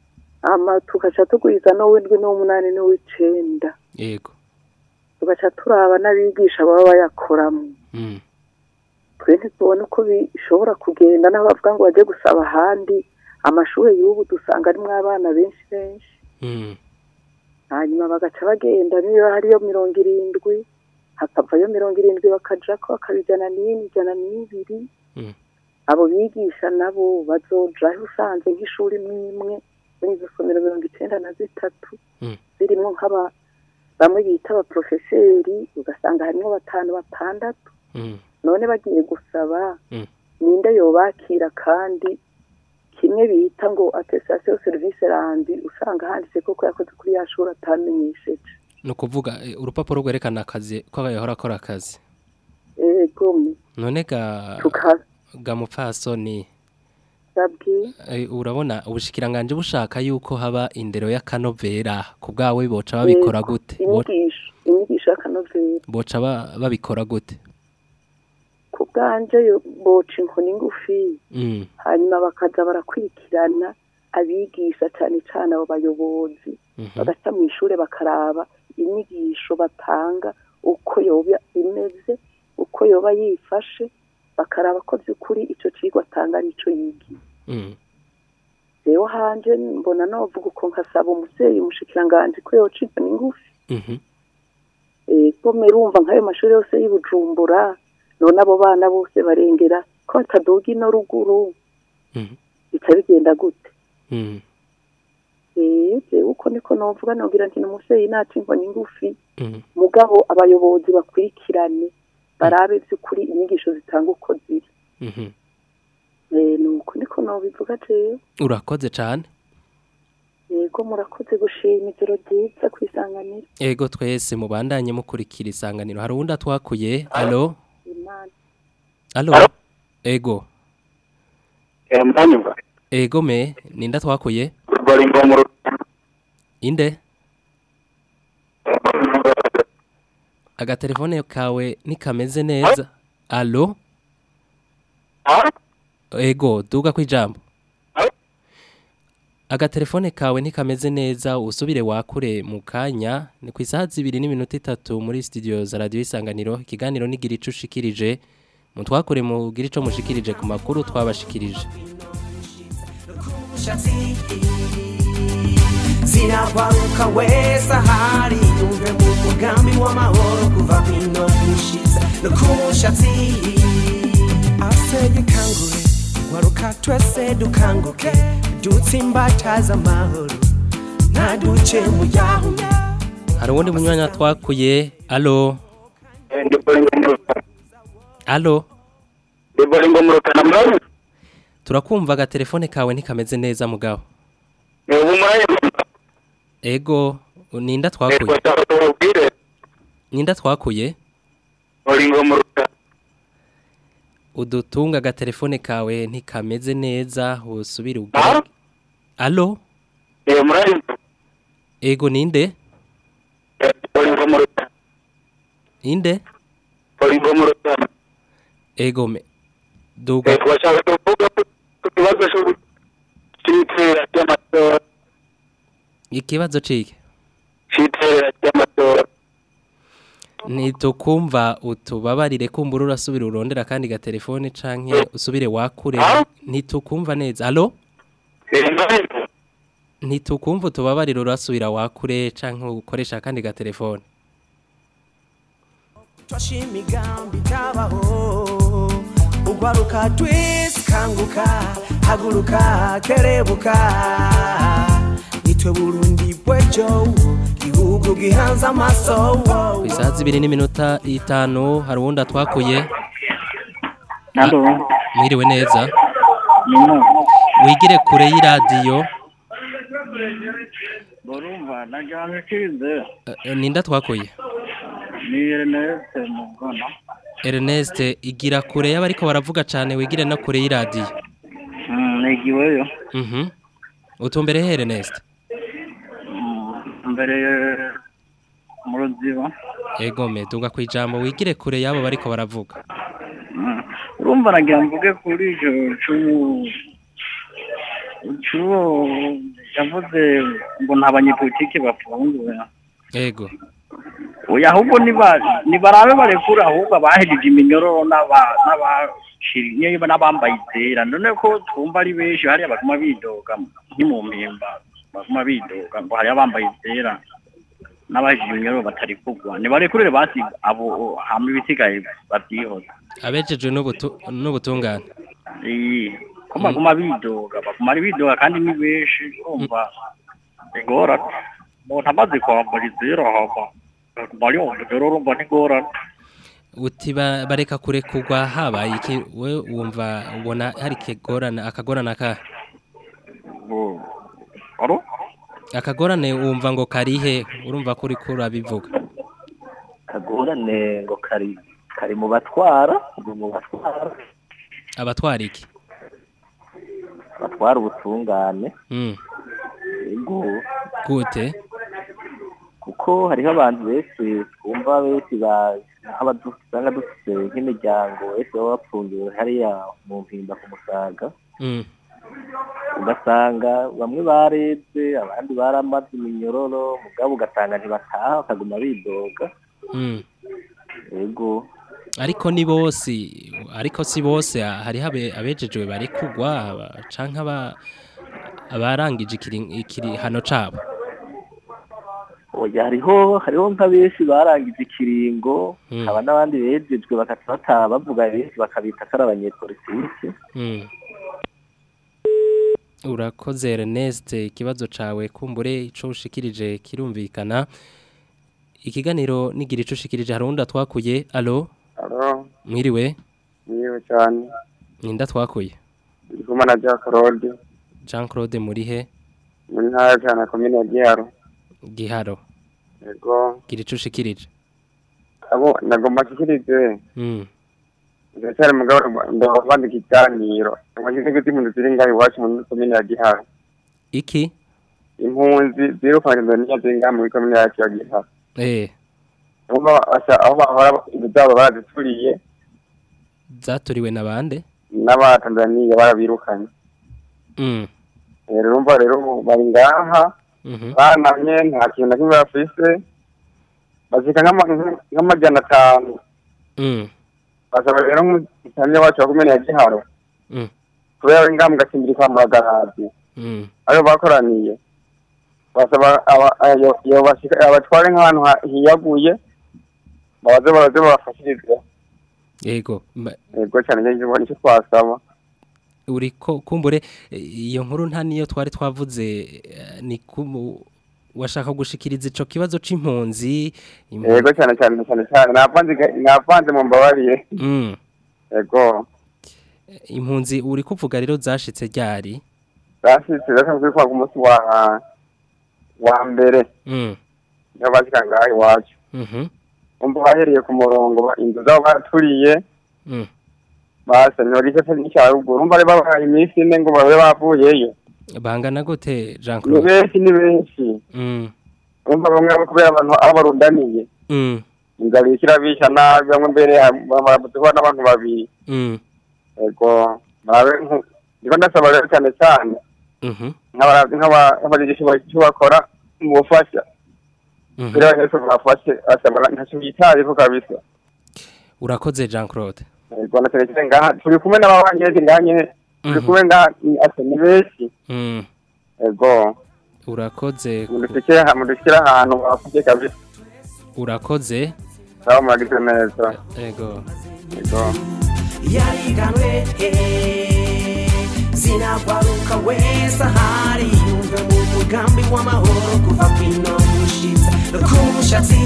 Ama tugaca tugwiza n'uw'indwi n'uw'umunani n'uw'icenda. ego tugaca turaba n'abigisha baba bayakoramo Mm, twe ntitubona uko bishobora kugenda n'abavuga ngo bajye gusaba ahandi amashuri y'ubu dusanga arimwo abana benshi benshi mm, hanyuma bagaca bagenda niba hariyo mirongo irindwi hakavayo mirongo irindwi bakajako bakabijana n'ine ijana n'ibiri Mm. abo bigisha nabo bazojaho usanze nk'ishuri imwe imwe muri izo somero mirongo icenda na zitatu Mm. zirimwo nk'aba bamwe bita abaprofeseri ugasanga harimwo batanu batandatu mm, none bagiye gusaba Mm. ninde yobakira kandi kimwe bita ngo attestation service randi usanga handitse koko yakoze kuri ya shuri atamenyesheje ni ukuvuga eh, urupapuro rwerekana akazi ko yahora akora akazi ego none ga tuka ga mupfasoni sabwi eh, urabona ubushikiranganje bushaka yuko haba indero y'akanovera ku bwawe boca babikora Yego, gute Bo- inyigisho inyigisho y'akanovera boca ba- babikora gute ku bwanje yo- boca inkoni ngufi Mm, hanyuma bakaza barakurikirana abigisha cyane cyane abo bayobozi mhm, bagaca mu ishuri bakaraba inyigisho batanga uko yoba imeze uko yoba yifashe bakaraba ko by'ukuri icyo kigo atanga ari icyo yigiye mm, rero hanje mbona novuga uko nkasaba umuvyeyi umushikiranganje ko yoca inkoni ngufi mhm, ego merumva nk'ayo mashuri yose y'i Bujumbura none abo bana bose barengera ko bataduga ino ruguru mhm, bica bigenda gute mm, eh jewe uko niko novuga nogira nti n'umuvyeyi naca inkoni ngufi mm. mugabo abayobozi bakurikirane barabe by'ukuri inyigisho zitanga uko ziri Mhm. eh nuko niko nobivuga jewe urakoze cyane yego murakoze gushima ijoro ryiza kwisanganira ego twese mubandanye mukurikira isanganiro hari uwundi atwakuye alo imana alo ego mbanyumva ego me ninda twakuye bari ngo mu inde agatelefone kawe ntikameze neza alo ego duga ku ijambo agatelefone kawe ntikameze neza usubire wakure mu kanya ni ku isaha zibiri n'iminota itatu muri studio za radiyo isanganiro ikiganiro nigira ico ushikirije mutwakure mugira ico mushikirije ku makuru twabashikirije umushatsi zirabaruka wese ahari yumve mu mugambi w'amahoro kuva bino gushiza no ku mushatsi asege kangure waruka twese dukanguke dutsimbataza amahoro ntaduce mu yahuya hari uwundi munywanya twakuye alo alo bari ngo mu rutana murabona turakumva agatelefone kawe ntikameze neza mugabo ubu murabona ego ninda twakuye tubabwire ninda twakuye bari ngo mu rutana udutunga agatelefone kawe ntikameze neza usubire ubwira alo eh murabona ego ninde bari ngo mu rutana inde bari ngo mu rutana ego me duga eh twashaka kuvuga ku kibazo cy'itera ry'amatora ikibazo cike cy'itera ry'amatora ntitukumva utubabarire kumbura urasubira urondera kandi gatelefone canke usubire wakure ntitukumva neza alo ntitukumva utubabarire urasubira wakure canke ukoresha kandi gatelefone twashe imigambi itabaho ugwaruka twese kanguka haguruka kerebuka nitwe burundi bwejo gihugu gihanze amaso ku isaha zibiri n'iminota itanu hari uwundi atwakuye Halo. mwiriwe neza Nino. wigire kure y'iradiyo Borumva najyanye kize. Eh, ninde atwakuye Ni Ernest Mugana. Ernest igira kure y'abariko baravuga cyane wigire no kure y'iradiyo Mm, nigiweyo. mhm utumbere he Ernest Mm, mbere mu ruziba. ego me duga ku ijambo wigire kure y'abo bariko baravuga Mm. Urumva nagira mvuge kuri icyo cy'ubu cy'uwo yavuze ngo nta banyepolitike bafunguwe. ego Oya ahubwo niba nibarabe barekura ahubwo abahejeje iminyororo n'aba n'abashiriye n'abambaye izera none ko twumva ari benshi hariya baguma bidoga nkimu mpimba baguma bidoga ngo hariya bambaye izera n'abahejeje iminyororo batari kugwa nibarekurire basi abo hama ibisigaye babyihoza abejejwe n'ubutu- n'ubutungane iyi ko baguma bidoga baguma ari bidoga kandi ni benshi urumva igorana umuntu amaze kwambara izera hama bari mu rero urumva ntigorana uti ba- bareka kure kugwa habaye iki we wumva ubona hari kigorana akagorana ka aro akagorane wumva ngo karihe urumva ko uriko urabivuga kagorane ngo kari kari mu batwara ngo mu batwara abatwara iki batwara ubutungane Mm, ego gute kuko hariho abantu benshi twumva benshi ba nk'abadu- usanga dufite nk'imiryango benshi baba bapfungiwe hariya mu mpimba ku musaga Mm, ugasanga bamwe barebye abandi baramaze iminyororo mugabo ugasanga ntibataha bakaguma bidoga mm. ego ariko ni bose ariko si bose hariho abe- abejejwe bari kugwa aba- canke aba abarangije ikiri- ikirihano cabo oya hariho hariho nka benshi barangije ikiringo Mm. haba n'abandi bejejwe bakaca bataha bavuga benshi bakabita ko ari abanyepolitike Mm. urakoze Ernest ikibazo cawe kumbure ico ushikirije kirumvikana ikiganiro nigira ico ushikirije hari undi atwakuye alo Alo, mwiriwe niwe cyane. ninda twakuye Ndi kumwe na Jack Claude Jean Claude Murihe muri ntara ya cyane komine ya Giharo. Giharo Yego, gira ico ushikirije abo nagomba kikirize. mm. Ndacyari mugabo ndo bandika ikiganiro. Amagize gute impunzi ziri ngaho iwacu muri komine ya Giharo. iki Impunzi zirukanye Tanzania ziri ngaho muri komine yacu ya Giharo. eh Urumva basa aho bahora inzu zabo barazituriye zaturiwe na bande n'abatanzaniya barabirukanye. mm. Rero urumva rero bari ngaha Mhm. banamye nta kintu na kimwe bafise bazika nk'ama- nk'amajana atanu Mm. basaba rero nk'umutamya wacu wa komine ya giharo Mm. kubera bari ngaha mu gacimbiri kwa muragarazi Mm. ayo bakoraniye basaba aba- ayo- iyo bashika- abatware nk'ahantu ha- hiyaguye babaze baraze babafashirize yego Ma- yego cyane nicyo nicyo twasaba uriko kumbure eh, iyo nkuru nta niyo twari twavuze eh, ni kumu washaka gushikiriza ico kibazo c'impunzi impu- yego cyane cyane cyane cyane navanze navanze mu mbabarire Mm. yego impunzi uri kuvuga rero zashitse ryari zashitse zasanzwe kwa ku munsi wa wa mbere Mm. niyo bashika ngaha iwacu Mhm. umva bahereye ku murongo ba- inzu zabo baraturiye Mm. basamye bari igice n'icya ruguru umva bari babahaye iminsi ine ngo babe bavuyeyo bangana gute Jean ni Claude benshi ni benshi Mm. umva bamwe abo kubera abantu aho barundaniye Mm. inzara iriko bisha nabi bamwe mbere barabuzeho n'abantu babiri Mm. yego murabe nku- ndiko ndasaba rero cyane cyane Mhm. nk'aba- nk'aba- nk'abagize icyo bakora mu bufasha Mhm. kugira abanyeshuri bafashe basaba ntacyo bitayeho kabisa urakoze Jean Claude yego na cyane cyane ngaha turi kumwe n'ababanyeshuri ngaha nyene turi kumwe ngaha ni- asa ni benshi Mm. yego urakoze mudushyikire aha- mudushyikire ahantu bafashe kabisa urakoze sawa mwagize neza Ego. Ego. yariganwe eh, zinagwaruka wese ahari yumve mu mugambi w'amahoro kuva kwino gushitsa no ku mushatsi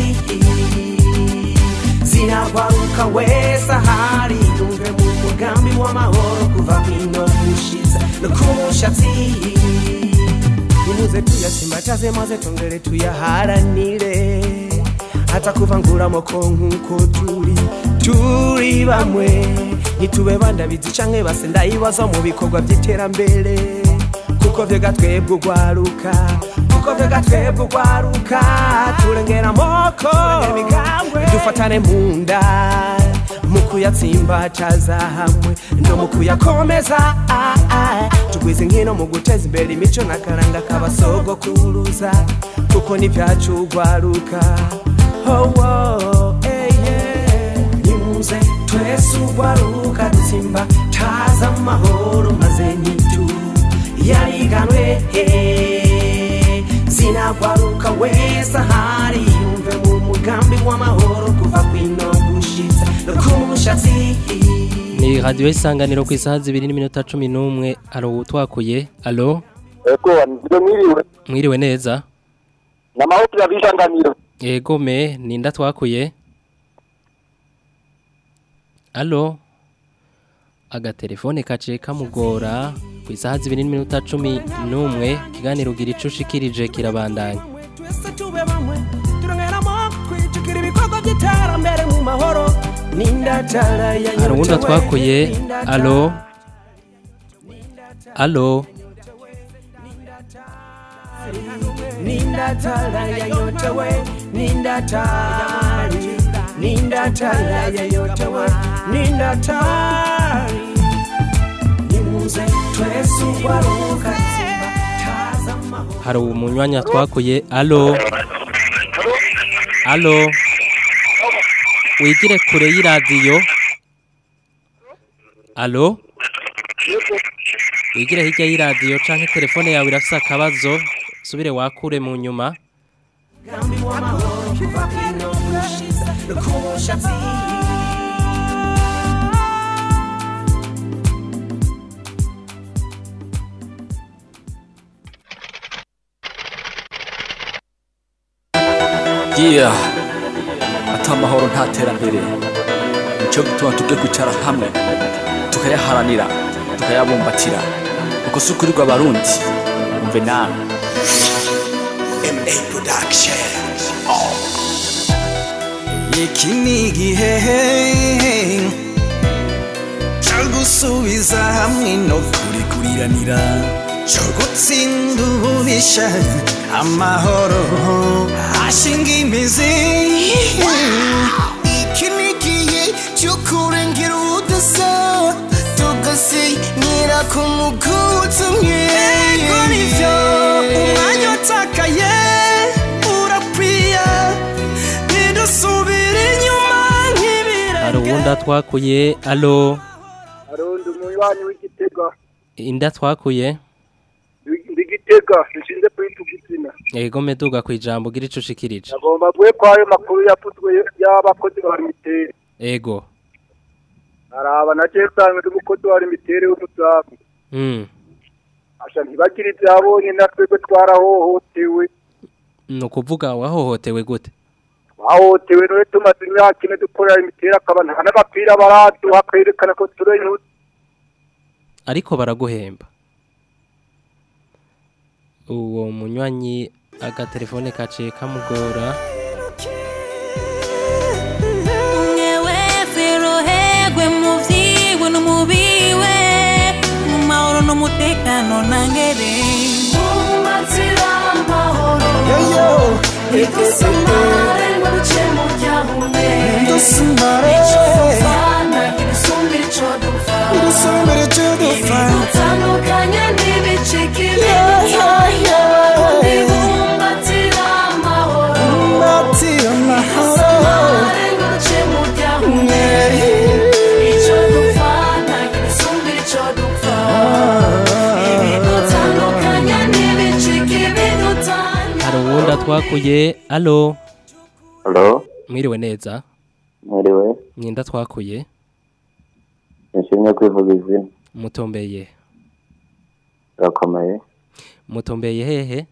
zinagwaruka wese ahari yumve mu mugambi w'amahoro kuva kwino gushitsa no ku mushatsi nimuze tuyasimbataze maze tongere tuyaharanire hata kuvangura amoko nk'uko turi turi bamwe ntitube bandabizi canke base ndayibaza mu bikorwa by'iterambere kuko vyega twebwe ugwaruka kuko vyega twebwe ugwaruka turengera amoko dufatane mu nda mu kuyatsimbataza hamwe no mu kuyakomeza ah, ah. tugwize nkino mu guteza imbere imico n'akaranga k'abasogokuruza kuko n'ivyacu ugwaruka oh, oh, hey, yeah. nimuze twese ugwaruka dutsimba taza amahoro maze nyitu yariganwe eh, zinagwaruka wese ahari yumve mu mugambi w'amahoro kuva kwino gushitsa no ku mushatsi Ni radio isanganiro ku isaha zibiri n'iminota cumi n'umwe alo utwakuye alo ego ndio mwiriwe mwiriwe neza namahoro yabisanganiro Ego me ninda twakuye alo agatelefone kaciye kamugora ku isaha zibiri n'iminota cumi n'umwe ikiganiro ugira ico ushikirije kirabandanya twese tube bamwe turongeramo twijukira ibikorwa by'iterambere mu mahoro n'indatara ya hari uwundi twakuye alo alo n'indatara yayotewe n'indatari n'indatara yayotewe n'indatari nimuze twese ugwaruka tsimba taza amahoro hari umunywanya twakuye alo alo wigire kure y'iradiyo alo wigire hirya y'iradiyo canke telefone yawe irafise akabazo subire wakure mu nyuma mugambi w'amahoro kuva kwino gushitsa no ku mushatsi yeah ata amahoro nta terambere nicyo gituma tubwe kwicara hamwe tukayaharanira tukayabumbatira uko si ukurirwa abarundi umve nawe MA Production iki ni igihe cyo gusubiza hamwe no kurikuriranira cyo gutsinda ububisha amahoro ashinga imizi iki ni igihe cyo kurengera ubudasa tugasinyira ku muguzi umwe Ego nivyo umwanya watakaye urakwiye ntidusubire inyuma nk'ibira hari uwundi twakuye alo arundi umunywanyi w'igitega inda twakuye ndigitega nshinze kwita igitsina ego meduga ku ijambo ugira ico ushikirije agomba guhe ko ayo makuru yapfutwe y'abakozi ba mitere ego araba na cyesanga n'umukozi wa mitere w'umusafu mm. asha ntibagire ibyabonye na twebwe twarahohotewe ni ukuvuga wahohotewe gute twahohotewe niwe tumaze imyaka ine dukorera imitere akaba nta n'abapira baraduha kwerekana ko turi inyuzi ariko baraguhemba uwo munywanyi agatelefone kaciye kamugora Mwewe ferohegwe mu vyiwe no mu biwe mu mahoro n'umutekano nangere Mumbatira amahoro Yoyo. Idusamare ngo duce mu byahume Dusamare. Ico dupfana kidusumba ico dupfa Kidusumba ico dupfa. Ibidutandukanya ntibicike Yeah, yeah, yeah. Ibumbatira amahoro Mumbatira amahoro. Dusamare ngo duce mu byahume Ico dupfana kidusumba ico dupfa Ibidutandukanya ntibicike ibidutanya hari uwundi twakuye alo Halo, mwiriwe neza mwiriwe Mwinda twakuye nshimye kwivuga izina mutombeye urakomeye mutombeye hehe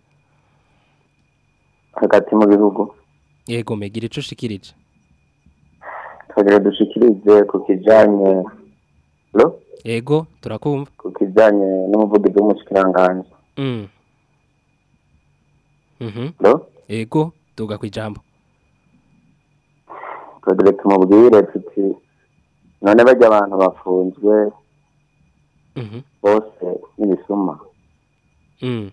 hagati mu bihugu yego megira ico ushikirije tugira dushikirize ku kijanye lo yego turakumva ku kijanye n'umuvugizi w'umushikiranganji mm mhm lo yego tuga kwijambo tugira tumubwire tuti none bajya abantu bafunzwe mhm bose n'ibisuma mm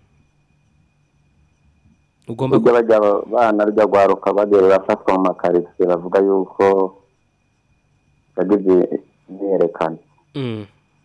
ugomba burya bajya aba- bana rujya rwaruka bagera barafatwa mu makaritsiye bavuga yuko yagize imyiyerekano mm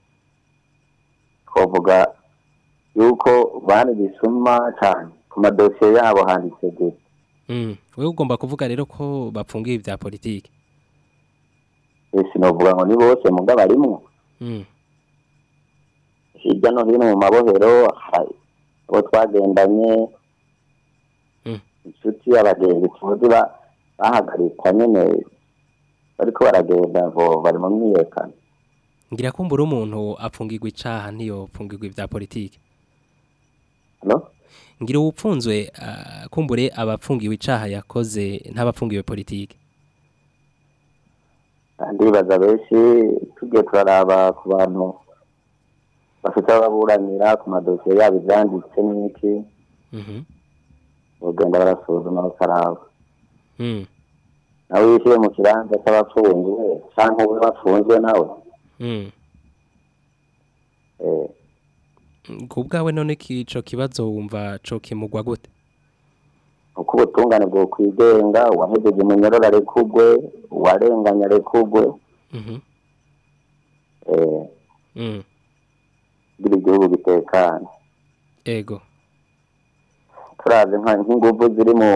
twavuga yuko bana ibisuma cyane ku madosiye yabo handitse gute mm wewe ugomba kuvuga rero ko bapfungiye ibya politike ese novuga ngo ni bose muga barimwo mm hirya no hino mu mabohero hari abo twagendanye Mm. inshuti abagenzi tuzi ba- bahagarikwa nyene bariko baragenda ngo bari mu myiyerekano ngira kumbura umuntu apfungirwa icaha ntiyo pfungirwa ibya politike no ngira uwupfunzwe ah, kumbure abapfungiwe icaha yakoze ntabapfungiwe politike ndibaza benshi tugiye turaraba ku bantu bafite ababuranira ku madosiye yabo ivyanditse n'iki mhm bagenda barasuzuma bakaraba mm nawe wishyire mu kibanza cy'abapfunzwe canke ube bafunzwe nawe mm eh, ku bwawe none ico kibazo wumva co kimugwa gute uko ubutungane bwo kwigenga uwahejeje umunyororo arekugwe uwarenganye arekugwe mhm eh, mm kugira igihugu gitekane ego turazi nka nk'inguvu ziri mu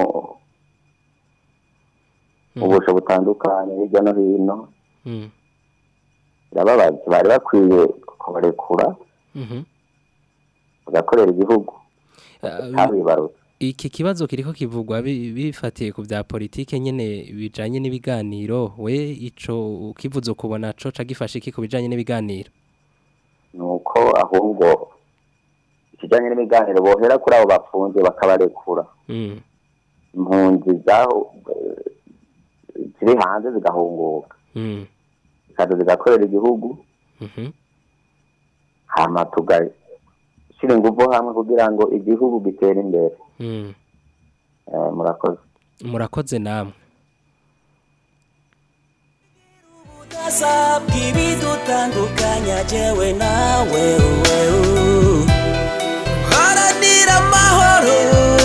mu busho butandukanye hirya no hino mm birababaje bari bakwiye kubarekura mhm bagakorera igihugu ntabibarutse iki kibazo kiriko kivugwa bi- bifatiye ku bya politike nyene bijanye n'ibiganiro we ico ukivuze ukubona co ca gifashe iki ku bijanye n'ibiganiro ni uko ahubwo ikijyanye n'imiganiro bohera kuri abo bafunze bakabarekura mm impunzi zaho eh, ziri hanze zigahunguka mm zikaza zigakorera igihugu mhm hama tugashyira ingufu hamwe kugira ngo igihugu gitere imbere mm Eh, murakoze murakoze namwe ubudasa bw'ibidutandukanya jewe nawe wewe haranira amahoro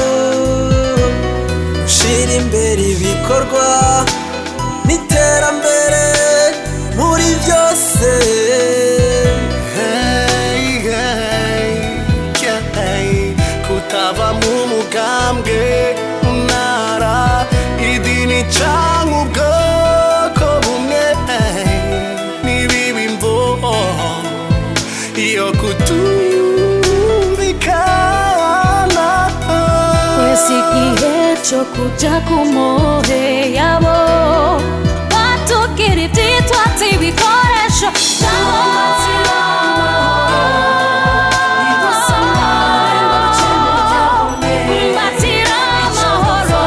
ushyira imbere ibikorwa n'iterambere muri byose Hey, hey, hey, kutava mu mugambwe ntara idini canke ubwoko bumwe hey, n'ibibi mvo iyo kutumvikana Kwesi igihe cyo kuja ku mohe yabo batubwira ibyitwa ibikoresho Mbatira amahoro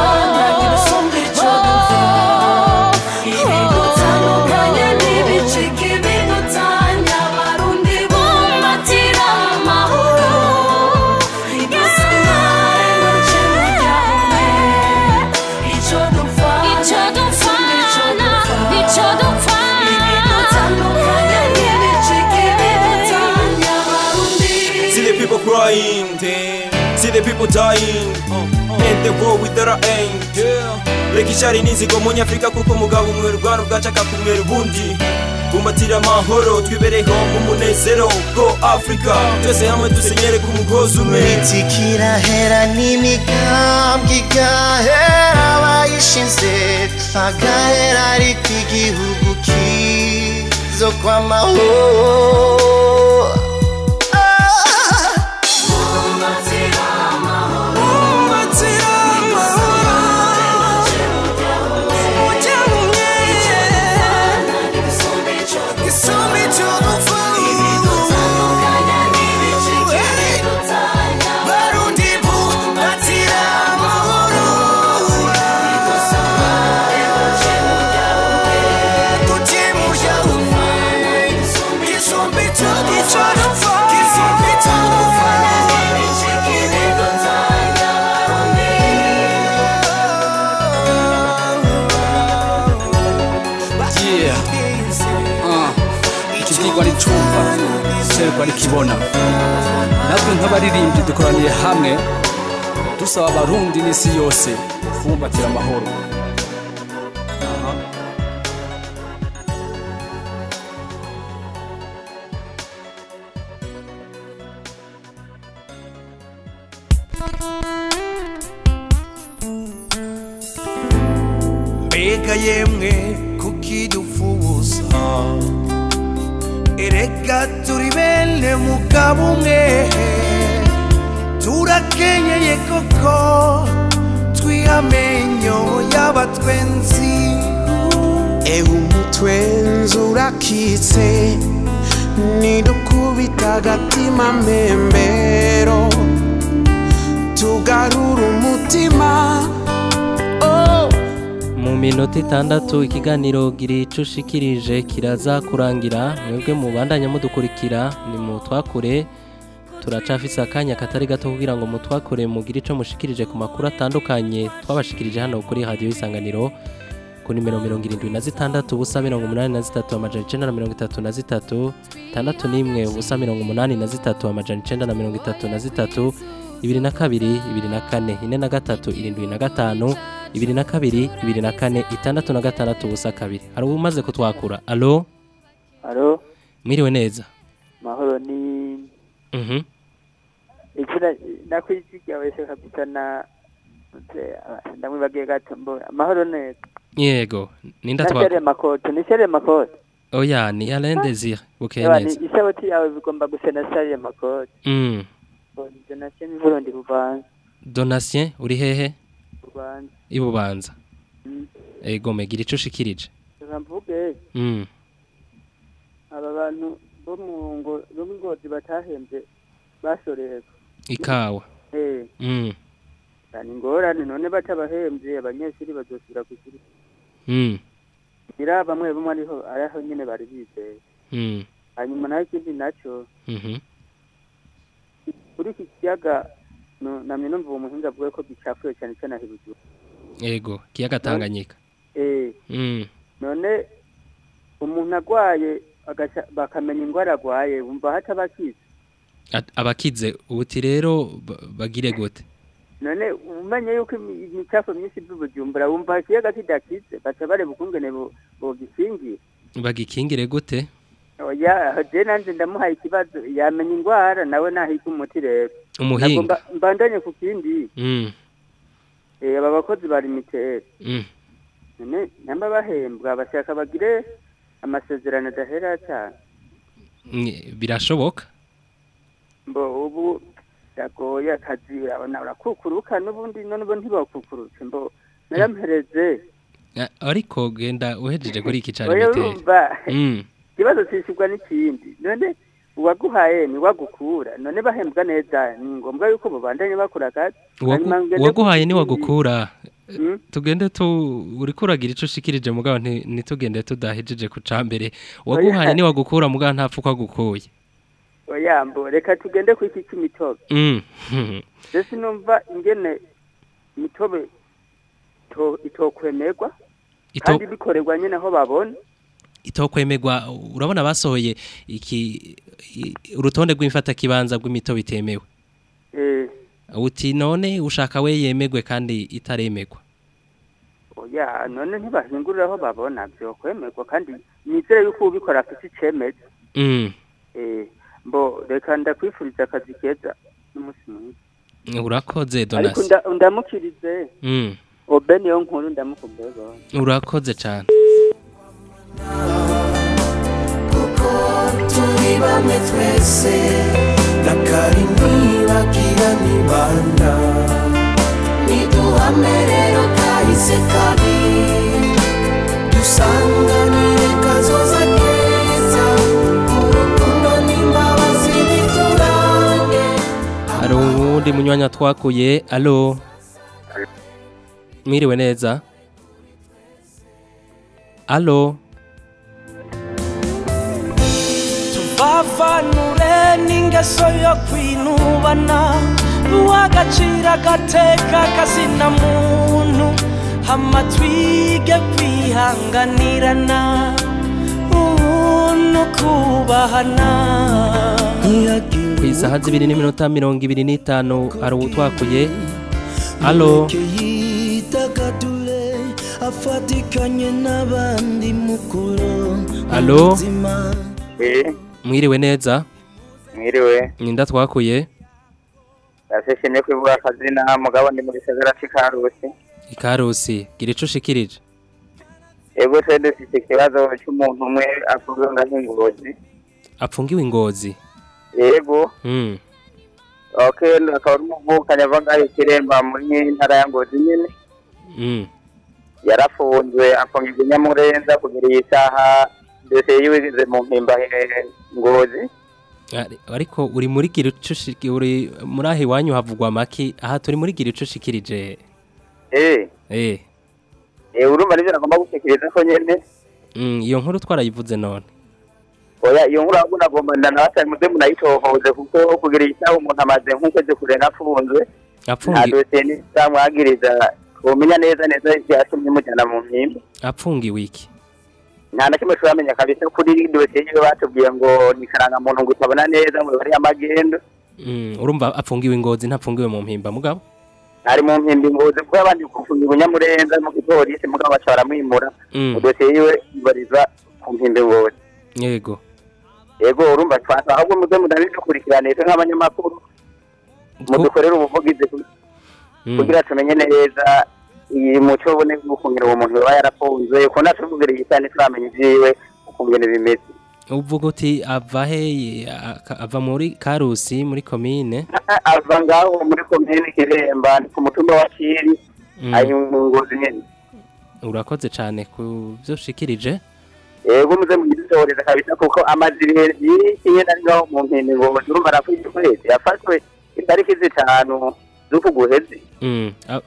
ibidutandukanye n'ibicika ibidutanya abarundi bumbatira amahoro icyo dupfana icyo dupfana ibidutandukanye n'ibicika ibidutanya abarundi See the people crying, see the people dying, and the war without an end. Reka icyari n'inzigo mu nyafurika kuko umugabo umwe rwanda bwacaka kumera ubundi bumbatira amahoro twibereho mu munezero bwo afurika twese hamwe dusenyere ku mugozi umwe imiti kirahera n'imigambwe igahera abayishinze agahera ariko igihugu kizo kw'amahoro Umbatira amahoro ujya mu Ah, ikibwirwa n'icumva serwa n'ikibona natwe nk'abaririmbyi dukoraniye hamwe dusaba abarundi n'isi yose kubumbatira amahoro Aha. mbega yemwe kukidufuza erega turi bene mugabo umwe turakenyeye koko twihamenyo y'abatwenzi ewe umutwenzi urakitse nidukubita agatima mbembero tugarura umutima oh. mu minota itandatu ikiganiro gira ico ushikirije kiraza kurangira mwebwe mubandanya mudukurikira ni mu twakure turacafise akanya katari gato kugira ngo mutwakure mugire ico mushikirije ku makuru atandukanye twabashikirije hano kuri radio isanganiro ku nimero mirongo irindwi na zitandatu ubusa mirongo umunani na zitatu amajana icenda na mirongo itatu na zitatu tandatu n'imwe ubusa mirongo umunani na zitatu amajana icenda na mirongo itatu na zitatu ibiri na kabiri ibiri na kane ine na gatatu irindwi na gatanu ibiri na kabiri ibiri na kane itandatu na gatandatu ubusa kabiri hari umaze kutwakura alo Alo, mwiriwe neza mahoro ni mhm ikina nakwizigira wese kabisa na nze, ah, ndamwibagiye gato mbona mahoro neza yego ninda na shere twakura makoto ni shere makoto oya ni Alain Desire bukeye Ewa, ni neza isaboti yawe bigomba gusa na shere makoto mm donation n'iburo ndi bubanza Donatien uri hehe bubanza ibubanza Mm. ego megira ico ushikirije reka mvuge mm aba bantu bo mu ngo bo mu ngozi batahembye bashorerwa ikawa eh mm ni ingorane none batabahembye abanyeshuri bazosubira ku ishuri mm ngira bamwe bamwe ariho ariho nyine bari bizeye mm hanyuma naho ikindi nacyo mhm kuri iki kiyaga no- namye numva uwo muhinga avuga ko gicafuye cyane cyane aho ibujuru ego kiyaga Tanganyika eh mm none umuntu agwaye agaca- bakamenya ingwara agwaye wumva hataba akize At- abakize ubuti rero ba- bagire gute none umenye yuko imi- imicafu myinshi by'ubujumbura wumva ikiyaga kidakize baca bareba ukungene bo- bogikingira bagikingire gute oya je nanje ndamuhaye ikibazo yamenya ingwara nawe nahiga umuti rero Umuhinga. Nagomba mbandanye ku kindi mm eh, aba bakozi bari miteri mm none namba bahembwa bashaka bagire amasezerano adahera cyane Ni- birashoboka mbo ubu yagoye akazi urabona urakukuruka n'ubundi none ubu ntibakukurutse mbo narampereze A- ariko genda uhejeje kuri iki cari oya biteye urumva mm ikibazo cishurwa n'ikindi none uwaguhaye ni wagukura none bahembwa neza ni ngombwa yuko mubandanye bakora akazi Uwagu- Hanyuma ngende uwaguhaye ku- ni wagukura Mm. tugende tu uriko uragira ico ushikirije mugabo nti- ntitugende tudahejeje ku cambere uwaguhaye ni wagukura mugabo ntapfa uko agukuye oya mbo reka tugende ku iki c'imitobe mm je sinumva ingene imitobe to- itokwemerwa Ito- kandi bikorerwa nyene aho babona itokwemerwa urabona basohoye iki i- urutonde rw'imfata kibanza rw'imitobe itemewe eh uti none ushaka we yemegwe kandi itaremerwa oya none ntibahingurira aho babona vyokwemerwa kandi nizere yuko ubikora afite icemeza mm eh mbo reka ndakwifuriza akazi keza n'umunsi mwiza urakoze ariko Donasi nda- ndamukirize mm obe niyo nkuru ndamukumbuye gose urakoze cyane turi bamwe twese na kari ntibagira nibanda niduhame rero kahise kabi dusanganire kazoza keza urukundo n'imbabazi biturange hari uwundi munywanya twakuye alo mwiriwe neza alo tuvavanure n'ingeso yo kwinubana uw'agaciro agateka kazina muntu hama twige kwihanganirana kubahana ku isaha zibiri n'iminota mirongo ibiri n'itanu hari uwutwakuye alo yitagadure afatikanye n'abandi mukuru alo Eh, mwiriwe neza mwiriwe ninda twakuye ndashishimye kwivuga akazina mugabo ndi mu gisagara c'ikarusi ikarusi gira ico ushikirije ego se dufite ikibazo c'umuntu umwe avuga ngaho ingozi apfungiwe ingozi yego mm. okay akaba ari umuvukanyi ava ngaho ikiremba muri ntara ya ngozi nyene Mm. yarafunzwe afungirwa i nyamurenza kugera iyi saha dosiye yiwe igeze mu mpimba eh, ngozi Ari- ariko uri muri gira ico ushiki- uri muri aho iwanyu havugwa maki aha turi muri gira ico ushikirije eh eh eh urumva nivyo nagomba gushikiriza ko nyene mm, iyo nkuru twarayivuze none oya iyo nkuru ahubwo nagomba ndanabasaba muze munayitohoze kuko kugera iyi saha umuntu amaze nk'ukwezi kurenga afunzwe nta apfungi dosiye n'izamwagiriza twomenya neza neza ivyatumye mujana mu mpimba apfungiwe iki nta na kimwe turamenya kabisa kuri dosiye yiwe batubwiye ngo ni karangamuntu ngo utabona neza ngo bari amagendo mm, urumva apfungiwe ingozi ntapfungiwe mu mpimba mugabo ari mu mpimba ingozi kuko abandi gufunga ubunyamurenza mu gipolisi mugabo baca baramwimura Mm. dosiye yiwe ibarizwa ku mpimba ingozi yego yego urumva twasa ahubwo muze mudabidukurikirane twe nk'abanyamakuru mudukorere ubuvugizi ku- Mm. kugira tumenye neza iyi muco ubone gufungira uwo muntu yaba yarafunzwe ko natuvugire iyi sani turamenya ivyiwe ukungene bimeze uvuga uti ava he aka- ava muri karusi muri komine ava ngaho muri komine kiremba ni ku mutumba wa kiri Mm. ari mu ngozi nyene urakoze cyane ku byo ushikirije yego muze mugidutoreza kabisa kuko amaze ibihe byinshi nyene ari ngaho mu mpimba ingozi urumva arafite ukwezi yafashwe itariki zitanu z'uku guheze Mm, a-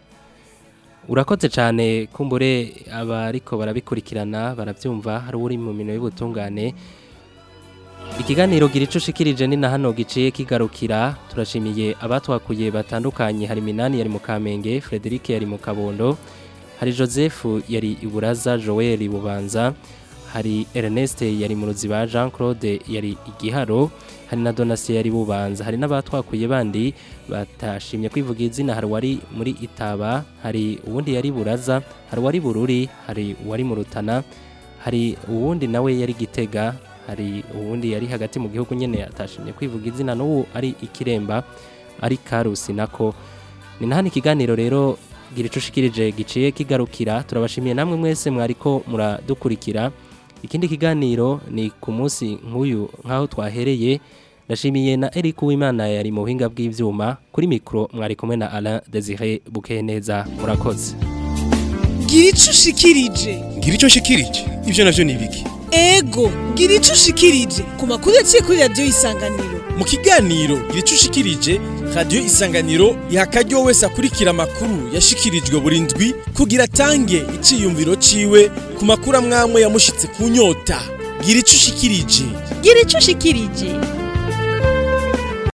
urakoze cyane kumbure abariko barabikurikirana barabyumva hari uri mu mino y'ubutungane ikiganiro gira ico ushikirije ni na hano giciye kigarukira turashimiye abatwakuye batandukanye hari minani yari mu kamenge Frederic yari mu kabondo hari Joseph yari iburaza Joel bubanza hari Ernest yari mu ruziba Jean Claude yari igiharo hari na Donatien yari bubanza hari n'abatwakuye bandi batashimye kwivuga izina hari wari muri itaba hari uwundi yari buraza hari wari bururi hari uwari mu rutana hari uwundi nawe yari gitega hari uwundi yari hagati mu gihugu nyene atashimye kwivuga izina n'ubu ari ikiremba ari karusi nako ni nahani ikiganiro rero gira ico ushikirije giciye kigarukira turabashimiye namwe mwese mwariko muradukurikira ikindi kiganiro ni ku munsi nk'uyu nk'aho twahereye ndashimiye na Eric Uwimana yari mu buhinga bw'ivyuma kuri mikro mwari kumwe na Alain Desire Bukeneza murakoze gira ico ushikirije ngira icyo nshikirije ibyo navyo ni ibiki ego gira ico ushikirije ku makuru yaciye kuri radiyo isanganiro mu kiganiro gira icyo ushikirije radiyo isanganiro iha akaryo wese akurikira amakuru yashikirijwe buri ndwi kugira atange iciyumviro ciwe ku makuru amwamwe yamushitse ku nyota gira icyo ushikirije gira ico ushikirije